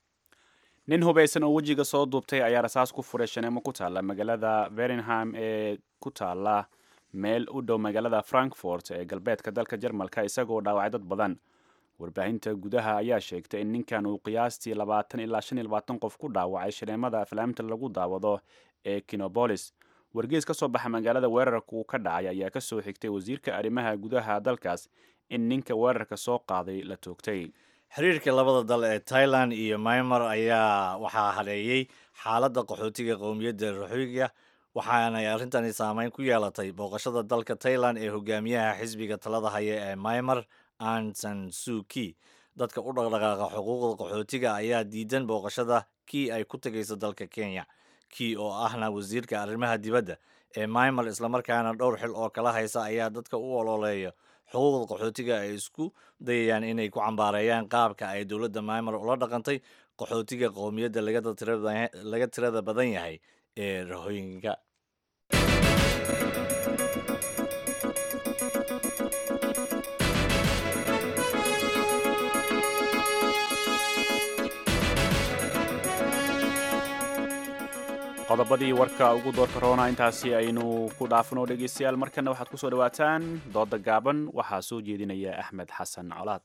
nin hubaysan oo wejiga soo duubtay ayaa rasaas ku furay shaneemo ku taalla magaalada verenham ee ku taalla meel u dhow magaalada frankfort ee galbeedka dalka jarmalka isagoo dhaawacay dad badan warbaahinta gudaha ayaa sheegtay in ninkan uu qiyaastii labaatan ilaa shan iyo labaatan qof ku dhaawacay shaneemada aflaamta lagu daawado ee kinobolis wargees ka soo baxa magaalada weerarka uu ka dhacay ayaa ka soo xigtay wasiirka arrimaha gudaha dalkaas in ninka weerarka soo qaaday la toogtay xiriirka labada dal ee tailan iyo maymar ayaa waxaa hadheeyey xaaladda qaxootiga qowmiyadda roxoyga waxaanay arrintani saameyn ku yeelatay booqashada dalka tailan ee hogaamiyaha xisbiga talada haya ee maymar ansan suki dadka u dhaqdhaqaaqa xuquuqda qaxootiga ayaa diidan booqashada kii ay ku tegayso dalka kenya kii oo ahna wasiirka arrimaha dibadda ee maymar islamarkaana dhowr xil oo kala haysa ayaa dadka u ololeeya xuquuqda qaxootiga ay isku dayayaan inay ku cambaareeyaan qaabka ay dowladda maymar ula dhaqantay qaxootiga qowmiyadda laga tirada badan yahay ee rahooyinka qodobadii warka ugu doorka roona intaasi aynu ku dhaafno dhegeystayaal markana waxaad kusoo dhawaataan dooda gaaban waxaa soo jeedinaya axmed xasan colaad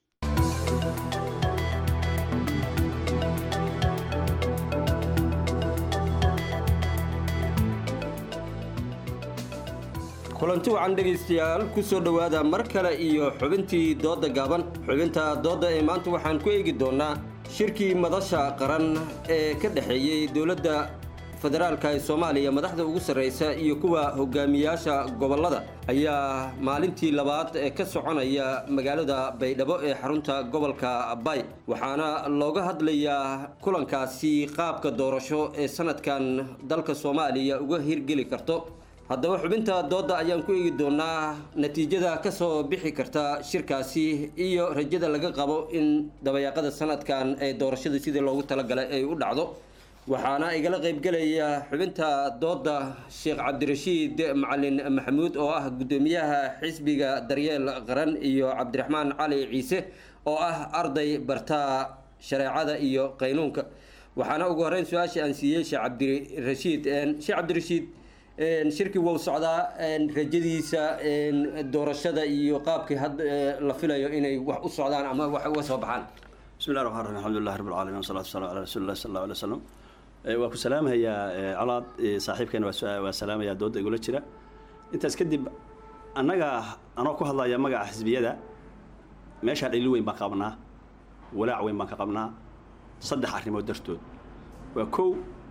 kulanti wacan dhegaystayaal ku soo dhowaada mar kale iyo xubintii doodda gaaban xubinta doodda ee maanta waxaan ku eegi doonnaa shirkii madasha qaran ee ka dhexeeyey dowladda federaalka ee soomaaliya madaxda ugu sarraysa iyo kuwa hogaamiyaasha gobollada ayaa maalintii labaad ee ka soconaya magaalada baydhabo ee xarunta gobolka bay waxaana looga hadlayaa kulankaasi qaabka doorasho ee sanadkan dalka soomaaliya uga hirgeli karto haddaba xubinta doodda ayaan ku eegi doonaa natiijada ka soo bixi karta shirkaasi iyo rajada laga qabo in dabayaaqada sanadkan ee doorashada sidii loogu talagalay ay u dhacdo waxaana igala qaybgelaya xubinta doodda sheekh cabdirashiid macalin maxamuud oo ah guddoomiyaha xisbiga daryeel qaran iyo cabdiraxmaan cali ciise oo ah arday bartaa shareecada iyo qaynuunka waxaana ugu horreyn su-aashii aan siiyey sheekh cabdirashiid sheekh cabdirashiid shirkii wuu socdaa rajadiisa doorashada iyo qaabkii had la filayo inay wax u socdaan ama wax uga soo baxaan bismi llahi raxmaan raxiim alxamdulillahi rabbi alcalamin wasalatu wasalamu calaa rasuuli llahi sal allahu alay wasalam waa ku salaamayaa colaad saaxiibkeena waa salaamayaa doodda igula jira intaas kadib annaga anoo ku hadlaya magaca xisbiyada meeshaa dhaliil weyn baan qabnaa walaac weyn baan ka qabnaa saddex arrimood dartood waa kow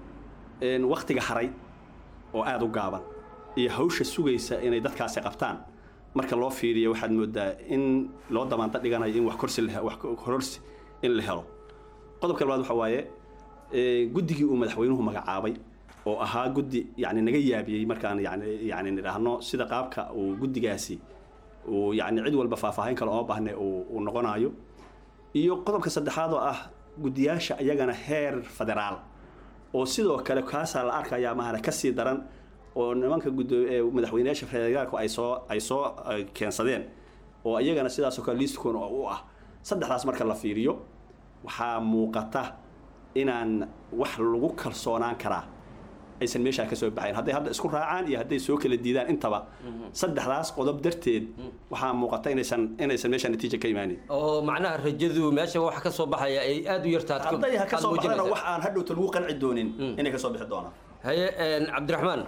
waktiga haray oo aada u gaaban iyo hawsha sugaysa inay dadkaasi qabtaan marka loo fiiriyo waxaad moodaa in loo damaanta dhiganayo in wax korsi wax kororsi in la helo qodobka labaad waxa waaye guddigii uu madaxweynuhu magacaabay oo ahaa guddi yani naga yaabiyey markaan yani yani nidhaahno sida qaabka uu guddigaasi uu yani cid walba faahfaahin kale oo baahne uu noqonayo iyo qodobka saddexaad oo ah guddiyaasha iyagana heer federaal oo sidoo kale kaasaa la arkayaa mahana kasii daran oo nimanka madaxweyneyaasha federaalku ay soo ay soo keensadeen oo iyagana sidaasoo kale liistkooda u ah saddexdaas marka la fiiriyo waxaa muuqata inaan wax lagu kalsoonaan karaa aysan meeshaa ka soo baxayn hadday hadda isku raacaan iyo hadday soo kala diidaan intaba saddexdaas qodob darteed waxaa muuqata inaysan inaysan meesha natiija ka imaanin oo macnaha rajadu meesha wax ka soo baxaya ay aada u yartaad hadday ha ka soo baxdana wax aan hadhowta lagu qanci doonin inay ka soo bixi doonaan haye cabdiraxmaan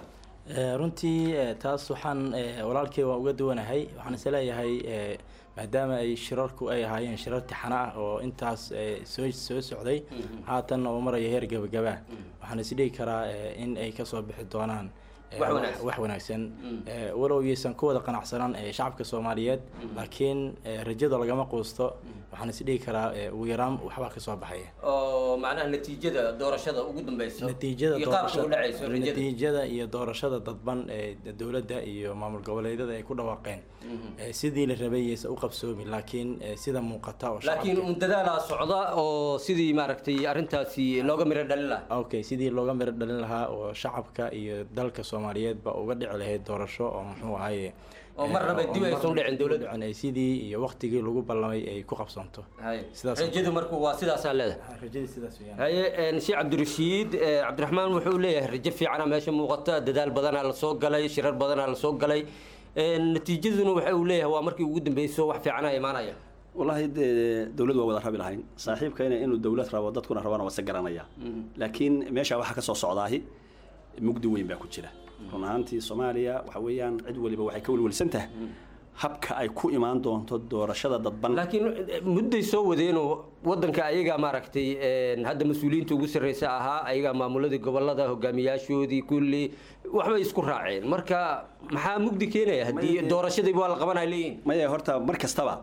runtii taas waxaan walaalkey waan uga duwanahay waxaan is leeyahay maadaama ay shirarku ay ahaayeen shirar tixano ah oo intaas soo soo socday haatan oo maraya heer gabagabaa waxaan isdhigi karaa in ay kasoo bixi doonaan wax wanaagsan walow yaysan ku wada qanacsanaan shacabka soomaaliyeed laakiin rajada lagama quusto waxaan isdhigi karaa ugu yaraan waxbaa kasoo baxaya oo macnaha natiijada doorashada ugu dambeyso natiijada iyo qaabka u dhacayso rajada natiijada iyo doorashada dadban ee dowladda iyo maamul goboleedyada ay ku dhawaaqeen sidii la rabay yaysan u qabsoomi laakiin sida muuqata oo laakiin un dadaalaa socda oo sidii maaragtay arrintaasi looga miro dhalin lahaa okay sidii looga miro dhalin lahaa oo shacabka iyo dalka soomaaliyeedba uga dhici lahayd doorasho oo muxuu ahaye oo mar raba dib aysan u dhicin dowladda ay sidii iyo waqtigii lagu ballamay ay ku qabsanto sidaas rajadu marku waa sidaasaa leedahay rajadii sidaas weeyaan haye sheekh cabdirashiid cabdiraxmaan wuxuu leeyahay rajo fiicana meesha muuqata dadaal badanaa la soo galay shirar badanaa la soo galay natiijaduna waxa uu leeyahay waa markii ugu dambeyso wax fiicana imaanaya wallaahi dee dowlad waa wada rabi lahayn saaxiibkayna inuu dowlad rabo dadkuna rabana waa se garanaya laakiin meesha waxaa ka soo socdaahi mugdi weyn baa ku jira run ahaantii soomaaliya waxa weeyaan cid waliba waxay ka welwelsan tahay habka ay ku imaan doonto doorashada dadban laakiin mudday soo wadeenoo wadanka ayagaa maaragtay hadda mas-uuliyiinta ugu sarreysa ahaa ayagaa maamuladii gobolada hogaamiyaashoodii kulli waxbay isku raaceen marka maxaa mugdi keenaya haddii doorashadii waa la qabanaya leeyihin maya horta mar kastaba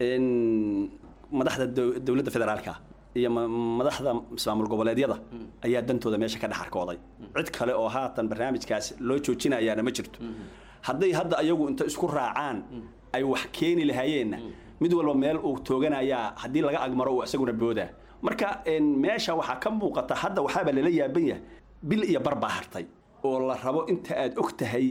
madaxda dowladda federaalka iyo madaxda maamul goboleedyada ayaa dantooda meesha ka dhex arkooday cid kale oo haatan barnaamijkaas loo joojinayaana ma jirto hadday hadda ayagu inta isku raacaan ay wax keeni lahaayeenna mid walba meel uu tooganayaa haddii laga agmaro uu isaguna boodaa marka meesha waxaa ka muuqata hadda waxaaba lala yaaban yahay bil iyo bar baa hartay oo la rabo inta aad og tahay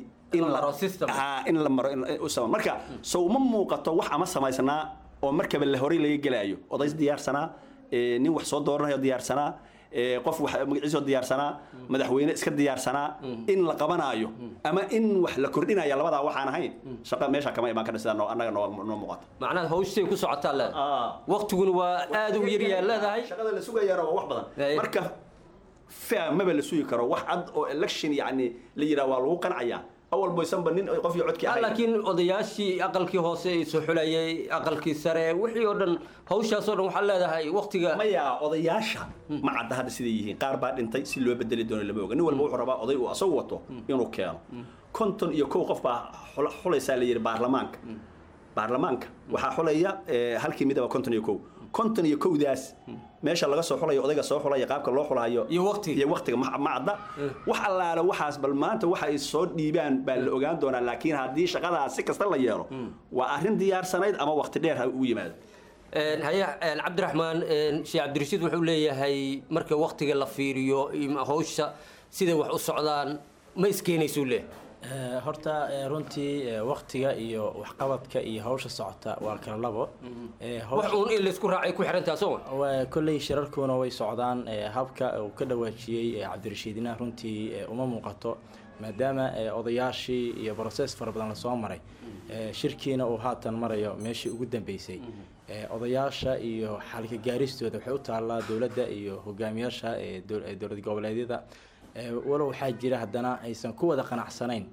in la maro marka sow ma muuqato wax ama samaysnaa oo markaba la horay laga gelaayo odays diyaarsanaa nin wax soo dooranayo diyaarsanaa qof wax magaciisoo diyaarsanaa madaxweyne iska diyaarsanaa in la qabanaayo ama in wax la kordhinaya labadaa waxaan ahayn shaqa meesha kama imaan karna sidaa annaga noo muuqata macnaha hawshay ku socotaa leedahay waqtiguna waa aada u yaryaa leedahay shaqada la sugayaana waa wax badan marka maba la sugi karo wax cad oo election yani la yidhaha waa lagu qancayaa awal boysanba nin qof iyo codkii ahayn laakiin odayaashii aqalkii hoose soo xulayay aqalkii sare wixii oo dhan hawshaasoo dhan waxaa leedahay waqtiga maya odayaasha ma cadda hadda siday yihiin qaar baa dhintay si loo bedeli doono lama oga nin walba wuxuu rabaa oday uu asagu wato inuu keeno konton iyo kow qof baa xulaysaa la yidhi baarlamaanka baarlamaanka waxaa xulaya halkii midaba konton iyo kow konton iyo kowdaas meesha laga soo xulayo odayga soo xulaya qaabka loo xulayo iyo waqtiga iyo waqtiga ma cadda wax allaale waxaas bal maanta waxa ay soo dhiibaan baa la ogaan doonaa laakiin haddii shaqadaas si kasta la yeelo waa arrin diyaarsanayd ama waqti dheer ha ugu yimaado haye cabdiraxmaan sheekh cabdirashiid wuxuu leeyahay marka waqtiga la fiiriyo hawsha siday wax u socdaan ma iskeenaysuu leeyahay horta runtii waqtiga iyo waxqabadka iyo hawsha socota waa kala labo wax uun in laysku raacay ku xirantaa soo kolley shirarkuna way socdaan habka uu ka dhawaajiyey cabdirashiidina runtii uma muuqato maadaama odayaashii iyo broses fara badan lasoo maray shirkiina uu haatan marayo meeshii ugu dambeysay odayaasha iyo xalka gaaristooda waxay u taallaa dowladda iyo hogaamiyaasha dowlad goboleedyada walow waxaa jira haddana aysan ku wada qanacsanayn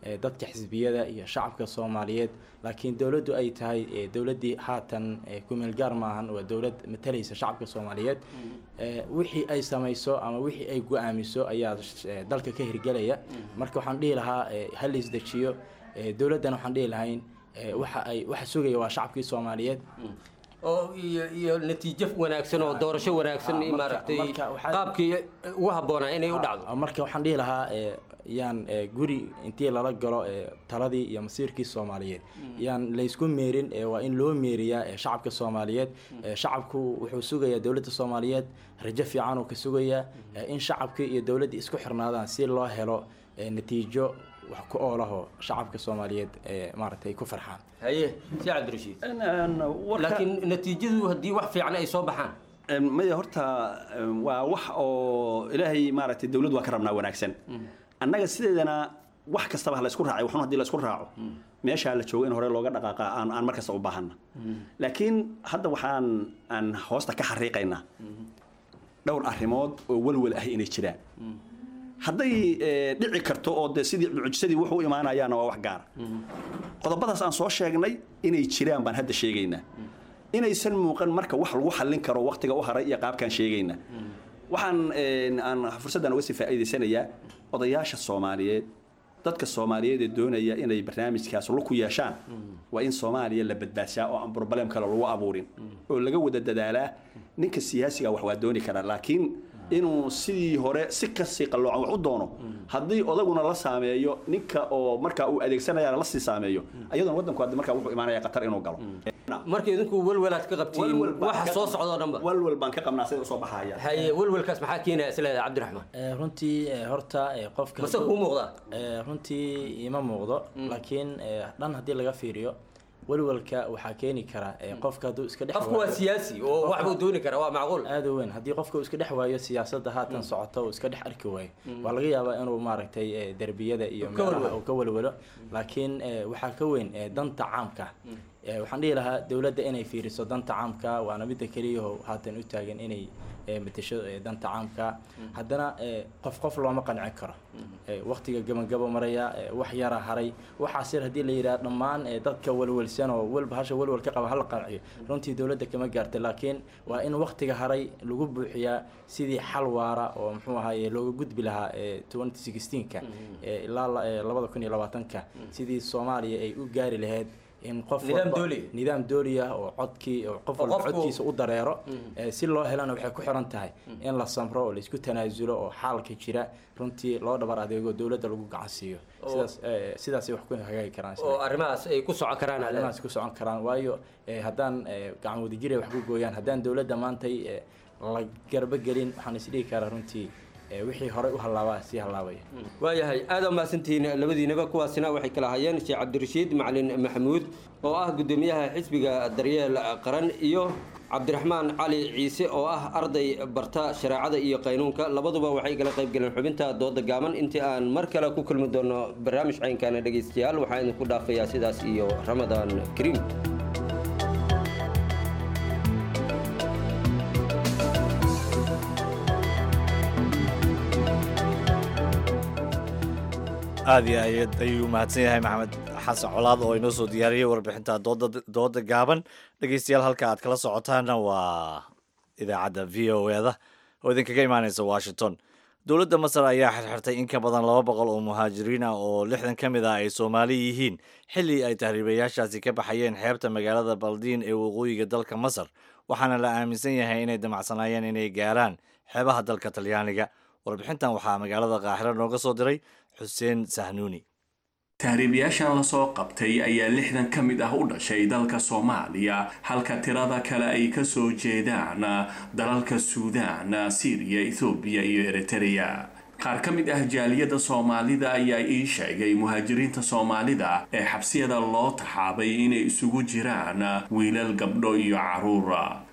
dadka xisbiyada iyo shacabka soomaaliyeed laakiin dowladdu ay tahay dowladdii haatan kumeel gaar maahan waa dowlad matalaysa shacabka soomaaliyeed wixii ay samayso ama wixii ay go-aamiso ayaa dalka ka hirgelaya marka waxaan dhihi lahaa ha la isdejiyo dowladdana waxaan dhihi lahayn waxa ay waxa sugaya waa shacabkii soomaaliyeed oo iyo iyo natiijo wanaagsan oo doorasho wanaagsan maaragtay qaabkii ugu habboonaa inay u dhacdo marka waxaan dhihi lahaa yaan guri intii lala galo taladii iyo masiirkii soomaaliyeed yaan laysku meerin waa in loo meeriyaa shacabka soomaaliyeed shacabku wuxuu sugayaa dowladda soomaaliyeed rajo fiican uu ka sugayaa in shacabkii iyo dowladdii isku xirnaadaan si loo helo natiijo wax ku oolaho shacabka soomaaliyeed maaragtay ku farxaan haye si cabdirashiid laakiin natiijadu haddii wax fiican ay soo baxaan maya horta waa wax oo ilaahay maaragtay dowlad waa ka rabnaa wanaagsan annaga sideedana wax kastaba ha la isku raacay waxun haddii la isku raaco meeshaa la joogo in hore looga dhaqaaqa aan aan markasta u baahanna laakiin hadda waxaan aan hoosta ka xariiqaynaa dhowr arrimood oo walwal ah inay jiraan hadday dhici karto oo de sidii mucjisadii wuxuu u imaanayaana waa wax gaara qodobadaas aan soo sheegnay inay jiraan baan hadda sheegaynaa inaysan muuqan marka wax lagu xallin karo waqtiga u haray iyo qaabkaan sheegaynaa waxaan aan fursaddan uga sii faa'iidaysanayaa odayaasha soomaaliyeed dadka soomaaliyeed ee doonaya inay barnaamijkaas lug ku yeeshaan waa in soomaaliya la badbaadsaa oo aan problem kale lagu abuurin oo laga wada dadaalaa ninka siyaasiga wax waa dooni karaa laakiin inuu sidii hore si kasii qalloocan wax u doono haddii odaguna la saameeyo ninka oo markaa uu adeegsanayana la sii saameeyo ayadoona waddanku haddi markaa wuxuu imaanaya qatar inuu galo marka idinku walwalaad ka qabtiin waxa soo socdo dhanba walwal baan ka qabnaa sida usoo baxaya haye walwalkaas maxaa keenaya isleedahay cabdiraxmaan runtii horta qofka mase kuu muuqdaa runtii ima muuqdo laakiin dhan haddii laga fiiriyo walwalka waxaa keeni kara qofka hadduu iska dhex qofku waa siyaasi oo wax buu dooni karaa waa macquul aad u weyn haddii qofka uu iska dhex waayo siyaasadda haatan socota uu iska dhex arki waayo waa laga yaabaa inuu maaragtay derbiyada iyo meelaha uu ka walwalo laakiin waxaa ka weyn danta caamka waxaan dhihi lahaa dowladda inay fiiriso danta caamka waana midda keliyaho haatan u taagan inay matasho danta caamka haddana qof qof looma qancin karo waqtiga gabagabo maraya wax yara haray waxaas yar haddii la yidhaha dhammaan dadka walwalsan oo walba hasha walwal ka qaba hala qanciyo runtii dowladda kama gaarta laakiin waa in waqtiga haray lagu buuxiyaa sidii xal waara oo muxuu ahaye looga gudbi lahaa twenty sixteenka ilaa labada kun iyo labaatanka sidii soomaaliya ay u gaari lahayd in qof nidaam dooli ah oo codkii qof walba codkiisa u dareero si loo helana waxay ku xiran tahay in la samro oo laisku tanaasulo oo xaalka jira runtii loo dhabar adeego dowladda lagu gacan siiyo sidaas sidaasay wax ku hagaagi karaan oo arrimahaas ay ku socon karaan arrimahaas ku socon karaan waayo haddaan gacan wadajir ay wax ku gooyaan haddaan dowladda maantay la garba gelin waxaan isdhihi karaa runtii wixii horey u hallaabaa sii hallaabaya waayahay aad aa mahadsantihiin labadiinaba kuwaasina waxay kala hayeen sheekh cabdirashiid macalin maxamuud oo ah guddoomiyaha xisbiga daryeel qaran iyo cabdiraxmaan cali ciise oo ah arday barta shareecada iyo qaynuunka labaduba waxay kala qayb galeen xubinta dooda gaaban intii aan mar kale ku kulmi doono barnaamij caynkaana dhegaystayaal waxaa idinku dhaafayaa sidaas iyo ramadaan kariim aad iyo aad ayuu mahadsan yahay maxamed xasan colaad oo inoo soo diyaariyey warbixinta dooda gaaban dhegeystayaal halka aad kala socotaana waa idaacadda v o eda oo idinkaga imaaneysa washington dowladda masar ayaa xirxirtay in ka badan laba boqol oo muhaajiriin ah oo lixdan ka mid ah ay soomaali yihiin xilli ay tahriibayaashaasi ka baxayeen xeebta magaalada baldiin ee waqooyiga dalka masar waxaana la aaminsan yahay inay damacsanaayeen inay gaaraan xeebaha dalka talyaaniga warbixintan waxaa magaalada qaaxiro nooga soo diray xuseen sahnuuni tahriibayaashan lasoo qabtay ayaa lixdan ka mid ah u dhashay dalka soomaaliya halka tirada kale ay kasoo jeedaan dalalka suudaan siiriya ethoobiya iyo eritereya qaar ka mid ah jaaliyadda soomaalida ayaa ii sheegay muhaajiriinta soomaalida ee xabsiyada loo taxaabay inay isugu jiraan wiilal gabdho iyo caruura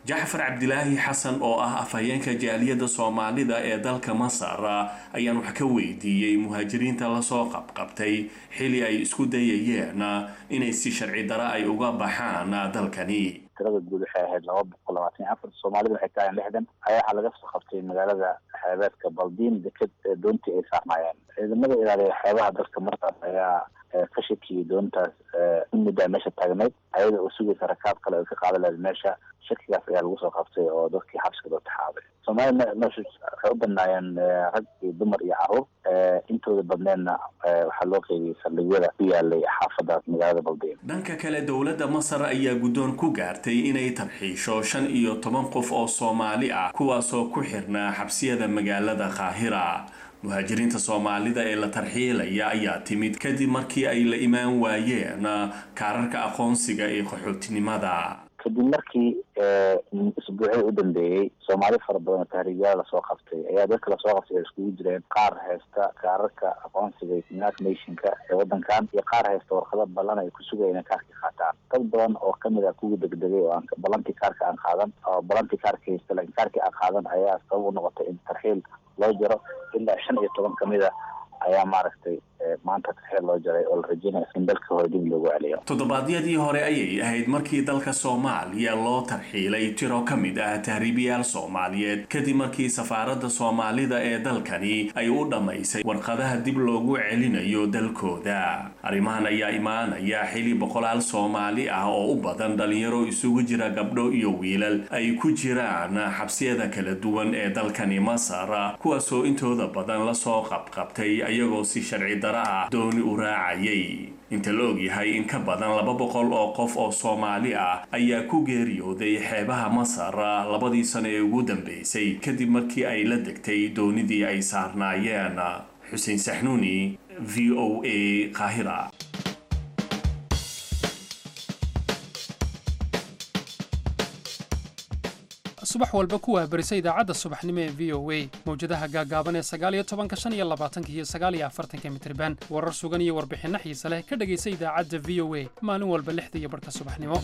jacfar cabdilaahi xasan oo ah afhayeenka jaaliyadda soomaalida ee dalka masar ayaan wax ka weydiiyey muhaajiriinta lasoo qabqabtay xili ay isku dayayeen inay si sharci dara ay uga baxaan dalkani tirada guud waxay ahayd laba boqol labaatan iyo afar soomaalida waxay tahayn lixdan ayaa waxaa laga soo qabtay magaalada xeebeedka baldiin deked doontii ay saarnaayeen ciidamada ilaaliya xeebaha dalka masar ayaa ka shakiyay doontaas in muddaa meesha taagnayd ayada oo sugaysa rakaab kale oo ka qaada lahayd meesha shakigaas ayaa lagu soo qabtay oo dadkii xabsiga loo taxaabay soomaalida meesha waxay u badnaayeen rag iyo dumar iyo caruur intooda badneedna waxaa loo qeybiyey saldhigyada ku yaalay xaafada magaalada baldiin dhanka kale dowladda masar ayaa guddoon ku gaartay inay tarxiisho shan iyo toban qof oo soomaali ah kuwaasoo ku xirnaa xabsiyada magaalada qaahira muhaajiriinta soomaalida ee la tarxiilaya ayaa timid kadib markii ay la imaan waayeen kaararka aqoonsiga ee qaxootinimada kadib markii isbuucii u dambeeyey soomaali fara badan oo tahriibyaal lasoo qabtay ayaa dadka lasoo qabtay ay iskugu jireen qaar haysta kaararka aqoonsiga united nationka ee wadankan iyo qaar haysta warqado ballan ay ku sugaya inay kaarka qaataan dad badan oo kamid ah kuwii degdegay oo aan ballantii kaarka aan qaadan oo ballantii kaarka haysta laakiin kaarkii aan qaadan ayaa sabab u noqotay in tarxiil loo jaro ilaa shan iyo toban kamid a ayaa maaragtay maanta tarxiil loo jaray oo la rajeynaya in dalka hore dib loogu celiyo toddobaadyadii hore ayay ahayd markii dalka soomaaliya loo tarxiilay tiro ka mid ah tahriibiyaal soomaaliyeed kadib markii safaaradda soomaalida ee dalkani ay u dhammaysay warqadaha dib loogu celinayo dalkooda arrimahan ayaa imaanaya xili boqolaal soomaali ah oo u badan dhalinyaro isugu jira gabdho iyo wiilal ay ku jiraan xabsiyada kala duwan ee dalkani masar kuwaasoo intooda badan lasoo qabqabtay ayagoo si sharci dara ah dooni u raacayay inta la ogyahay in ka badan laba boqol oo qof oo soomaali ah ayaa ku geeriyooday xeebaha masar labadii sano ee ugu dambeysay kadib markii ay la degtay doonidii ay saarnaayeen xuseen saxnuuni v o a qaahira subax walba ku wahbarisa idaacadda subaxnimo ee v o a mawjadaha gaagaaban ee sagaaliyo tobanka shan iyo labaatanka iyo sagaaliyo afartanka mitriban warar sugan iyo warbixinno xiise leh ka dhegaysa idaacadda v o a maalin walba lixda iyo barhka subaxnimo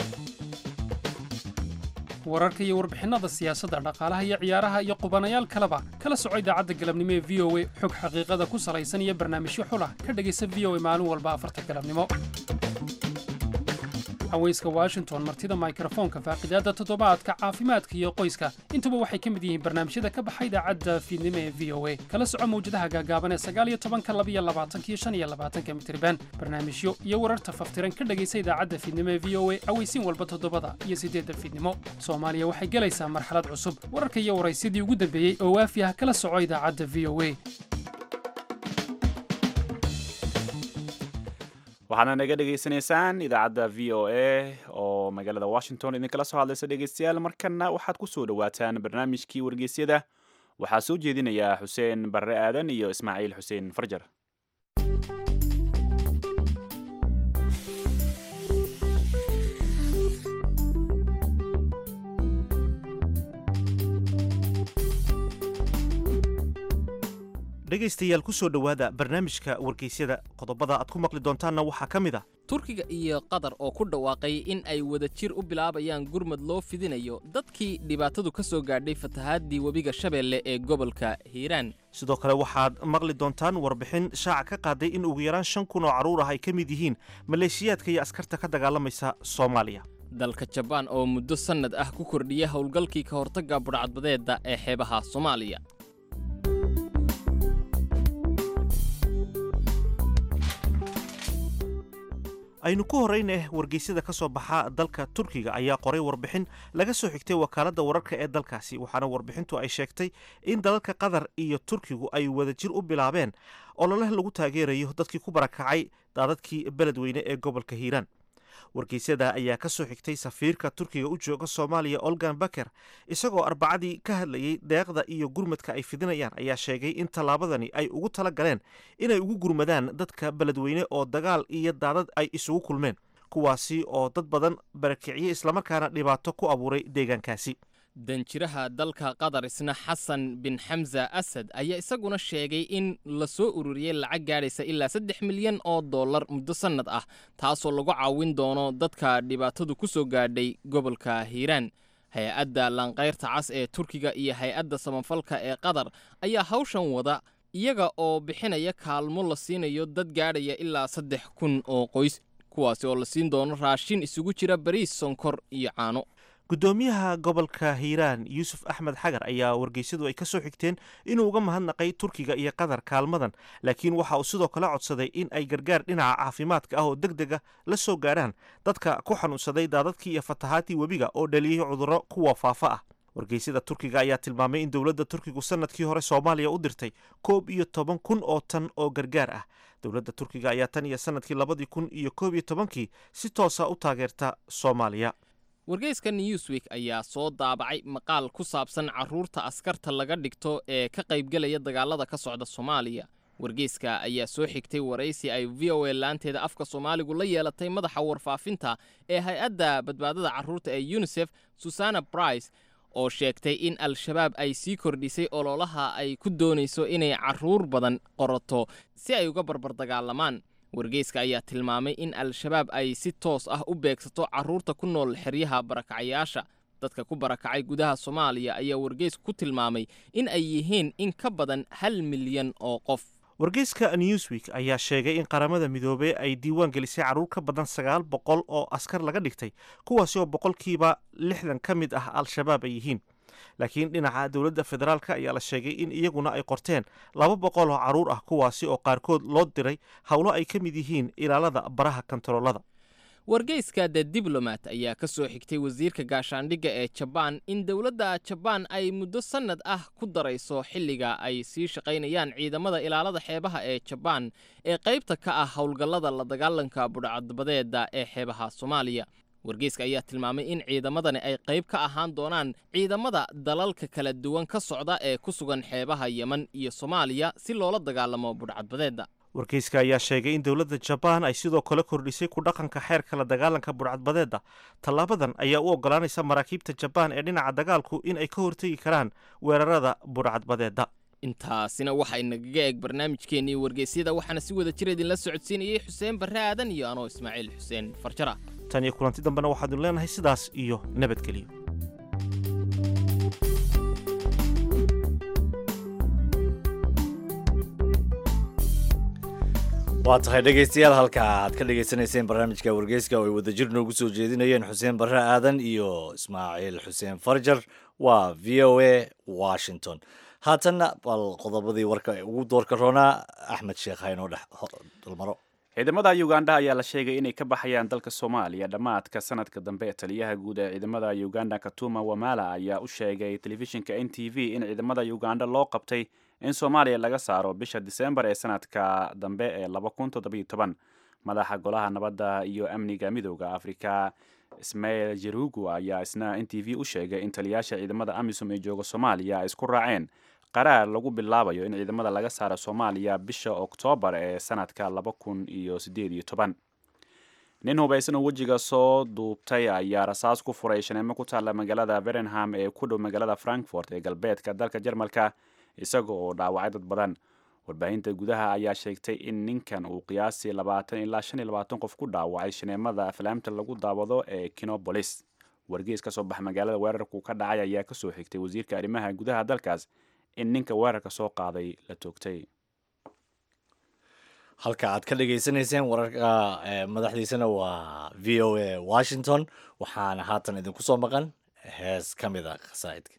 wararka iyo warbixinnada siyaasadda dhaqaalaha iyo ciyaaraha iyo qubanayaal kaleba kala soco idaacadda galabnimo ee v o a xog xaqiiqada ku salaysan iyo barnaamijyo xulah ka dhegaysa v o a maalin walba afarta galabnimo haweyska washington martida mikrofoonka faaqidaadda toddobaadka caafimaadka iyo qoyska intuba waxay ka mid yihiin barnaamijyada ka baxa idaacadda fiidnimo ee v o a kala soco mawjadaha gaagaaban ee sagaaliyo tobanka labiyo labaatanka iyo shan iyo labaatanka mitriban barnaamijyo iyo wararta faftiran ka dhegaysa idaacadda fiidnimo ee v o a aweysiin walba toddobada iyo siddeedda fiidnimo soomaaliya waxay gelaysaa marxalad cusub wararka iyo waraysyadii ugu dambeeyey oo waafi ah kala soco idaacadda v o a waxaadna naga dhegaysanaysaan idaacadda v o a oo magaalada washington idinkala soo hadlaysa dhegaystayaal markana waxaad ku soo dhowaataan barnaamijkii wargeysyada waxaa soo jeedinaya xuseen barre aadan iyo ismaaciil xuseen farjar dhegaystayaal ku soo dhowaada barnaamijka wargeysyada qodobada aad ku maqli doontaanna waxaa ka mid a turkiga iyo qatar oo ku dhawaaqay in ay wada jir u bilaabayaan gurmad loo fidinayo dadkii dhibaatadu ka soo gaadhay fatahaadii webiga shabeelle ee gobolka hiiraan sidoo kale waxaad maqli doontaan warbixin shaaca ka qaaday in ugu yaraan shan kun oo carruur ah ay ka mid yihiin maleeshiyaadka iyo askarta ka dagaalamaysa soomaaliya dalka jabaan oo muddo sannad ah ku kordhiya howlgalkii ka hortagga budhcadbadeedda ee xeebaha soomaaliya aynu ku horrayneh wargeysyada ka soo baxa dalka turkiga ayaa qoray warbixin laga soo xigtay wakaaladda wararka ee dalkaasi waxaana warbixintu ay sheegtay in dalalka qatar iyo turkigu ay wadajir u bilaabeen ololeh lagu taageerayo dadkii ku barakacay daadadkii beledweyne ee gobolka hiiraan wargeysyada ayaa ka soo xigtay safiirka turkiga u jooga soomaaliya olgan baker isagoo arbacadii ka hadlayey deeqda iyo gurmadka ay fidinayaan ayaa sheegay in tallaabadani ay ugu tala galeen inay ugu gurmadaan dadka beledweyne oo dagaal iyo daadad ay isugu kulmeen kuwaasi oo dad badan barakiciyey islamarkaana dhibaato ku abuuray deegaankaasi danjiraha dalka qatar isna xasan bin xamza asad ayaa isaguna sheegay in la soo ururiyey lacag gaadhaysa ilaa saddex milyan oo dollar muddo sannad ah taasoo lagu caawin doono dadka dhibaatadu ku soo gaadhay gobolka hiiraan hay-adda laanqayrta cas ee turkiga iyo hay-adda samafalka ee qatar ayaa hawshan wada iyaga oo bixinaya kaalmo la siinayo dad gaadhaya ilaa saddex kun oo qoys kuwaasi oo la siin doono raashin isugu jira bariis sonkor iyo caano guddoomiyaha gobolka hiiraan yuusuf axmed xagar ayaa wargeysyadu ay ka soo xigteen inuu uga mahadnaqay turkiga iyo qatar kaalmadan laakiin waxa uu sidoo kale codsaday in ay gargaar dhinaca caafimaadka ah oo deg dega la soo gaadhaan dadka ku xanuunsaday daadadkii iyo fatahaadii webiga oo dhaliyey cudurro kuwa faafa ah wargeysyada turkiga ayaa tilmaamay in dowladda turkigu sanadkii hore soomaaliya u dirtay koob iyo toban kun oo tan oo gargaar ah dowladda turkiga ayaa tan iyo sanadkii labadii kun iyo koob iyo tobankii si toosa u taageerta soomaaliya wargeyska newsweek ayaa soo daabacay maqaal ku saabsan carruurta askarta laga dhigto ee ka qaybgelaya dagaalada ka socda soomaaliya wargeyska ayaa soo xigtay waraysi ay v o a laanteeda afka soomaaligu la yeelatay madaxa warfaafinta ee hay-adda badbaadada carruurta ee unisef susana brice oo sheegtay in al-shabaab ay sii kordhisay ololaha ay ku doonayso inay carruur badan qorato si ay uga barbar dagaalamaan wargeyska ayaa tilmaamay in al-shabaab ay si toos ah u beegsato carruurta ku nool xeryaha barakacayaasha dadka ku barakacay gudaha soomaaliya ayaa wargeysku ku tilmaamay in ay yihiin in ka badan hal milyan oo qof wargeyska newsweek ayaa sheegay in qaramada midoobey ay diiwaan gelisay carruur ka badan sagaal boqol oo askar laga dhigtay kuwaasi oo boqolkiiba lixdan ka mid ah al-shabaab ay yihiin laakiin dhinaca dowladda federaalk ayaa la sheegay in iyaguna ay qorteen laba boqol oo carruur ah kuwaasi oo qaarkood loo diray howlo ay ka mid yihiin ilaalada baraha kontaroolada wargeyska the diblomat ayaa ka soo xigtay wasiirka gaashaandhigga ee jabaan in dowladda jabaan ay muddo sannad ah ku darayso xilliga ay sii shaqaynayaan ciidamada ilaalada xeebaha ee jabaan ee qaybta ka ah howlgallada la dagaalanka budhcadbadeeda ee xeebaha soomaaliya wargeyska ayaa tilmaamay in ciidamadani ay qayb ka ahaan doonaan ciidamada dalalka kala duwan ka socda ee ku sugan xeebaha yemen iyo soomaaliya si loola dagaalamo budhcadbadeedda wargeyska ayaa sheegay in dowladda jabaan ay sidoo kale kordhisay ku dhaqanka xeerka la dagaalanka budhcadbadeedda tallaabadan ayaa u ogolaanaysa maraakiibta jabaan ee dhinaca dagaalku in ay ka hortegi karaan weerarada budhcadbadeedda intaasina waxay nagaga eeg barnaamijkeennii wargeysyada waxaana si wada jir idinla socodsiinayey xuseen barre aadan iyo anoo ismaaciil xuseen farjara tan iyo kulanti dambena waxaadnu leenahay sidaas iyo nabadgelyo waa tahay dhegaystayaal halka aad ka dhagaysanayseen barnaamijka wargeyska oo ay wadajir noogu soo jeedinayeen xuseen barre aadan iyo ismaaciil xuseen farjar waa v o a washington haatanna bal qodobadii warka ugu doorka roonaa axmed sheekh haynoo dhex dulmaro ciidamada uganda ayaa la sheegay inay ka baxayaan dalka soomaaliya dhammaadka sanadka dambe taliyaha guud ee ciidamada uganda katuma wamala ayaa u sheegay telefishinka n t v in ciidamada uganda loo qabtay in soomaaliya laga saaro bisha disembar ee sanadka dambe ee madaxa golaha nabadda iyo amniga midooda afrika ismail jerugu ayaa isna n t v u sheegay in taliyaasha ciidamada amisom ee jooga soomaaliya ay isku raaceen qaraar lagu bilaabayo in ciidamada laga saaro soomaaliya bisha oktoobar ee sanadka nin hubaysan oo wejiga soo duubtay ayaa rasaas ku furay shaneemo ku taalla magaalada verenham ee ku dhow magaalada frankfort ee galbeedka dalka jarmalka isaga oo dhaawacay dad badan warbaahinta gudaha ayaa sheegtay in ninkan uu qiyaasii labaatan ilaa shan iyo labaatan qof ku dhaawacay shaneemada aflaamta lagu daawado ee kinobolis wargeys ka soo baxa magaalada weerarku ka dhacay ayaa kasoo xigtay wasiirka arrimaha gudaha dalkaas in ninka weerarka soo qaaday la toogtay halka aad ka dhagaysanayseen wararka madaxdiisana waa v o a washington waxaana haatan idinku soo maqan hees ka mid a khasaa'idka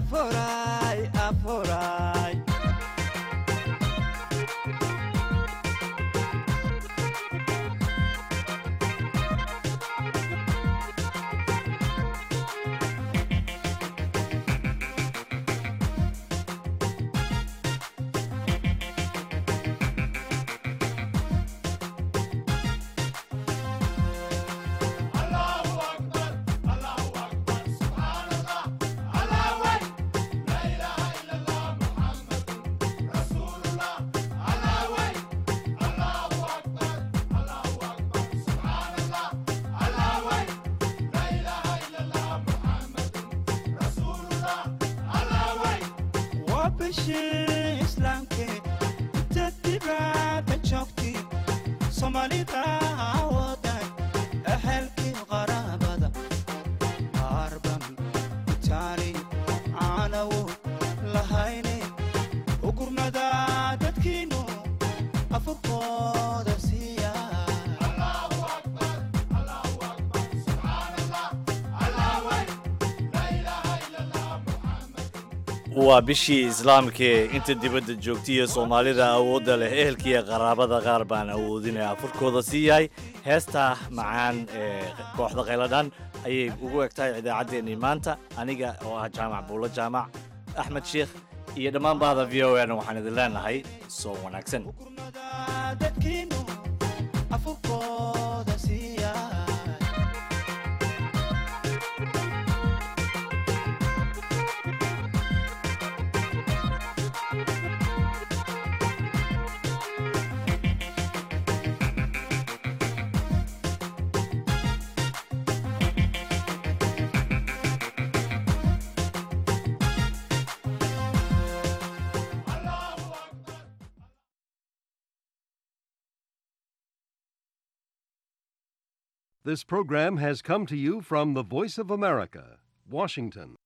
afuray afuray waa bishii islaamkee inta dibadda joogtay soomaalida wadan ehelkii qaraabada qaarban itaali caanawo lahayne ugurnada dadkiinu afurkooda siiya waa bishii islaamkee inta dibadda joogtaiyo soomaalida awoodda leh ehelkiiyo qaraabada qaar baan awoodinaya afurkooda sii yahay heesta macaan ee kooxda khayladhan ayay ugu eg tahay idaacaddeenii maanta aniga oo ah jaamac buulo jaamac axmed sheikh iyo dhammaan bahda v o n waxaan idin leenahay soo wanaagsan dadkiinu afurkooda siiya This program has come to you from the Voice of America, Washington.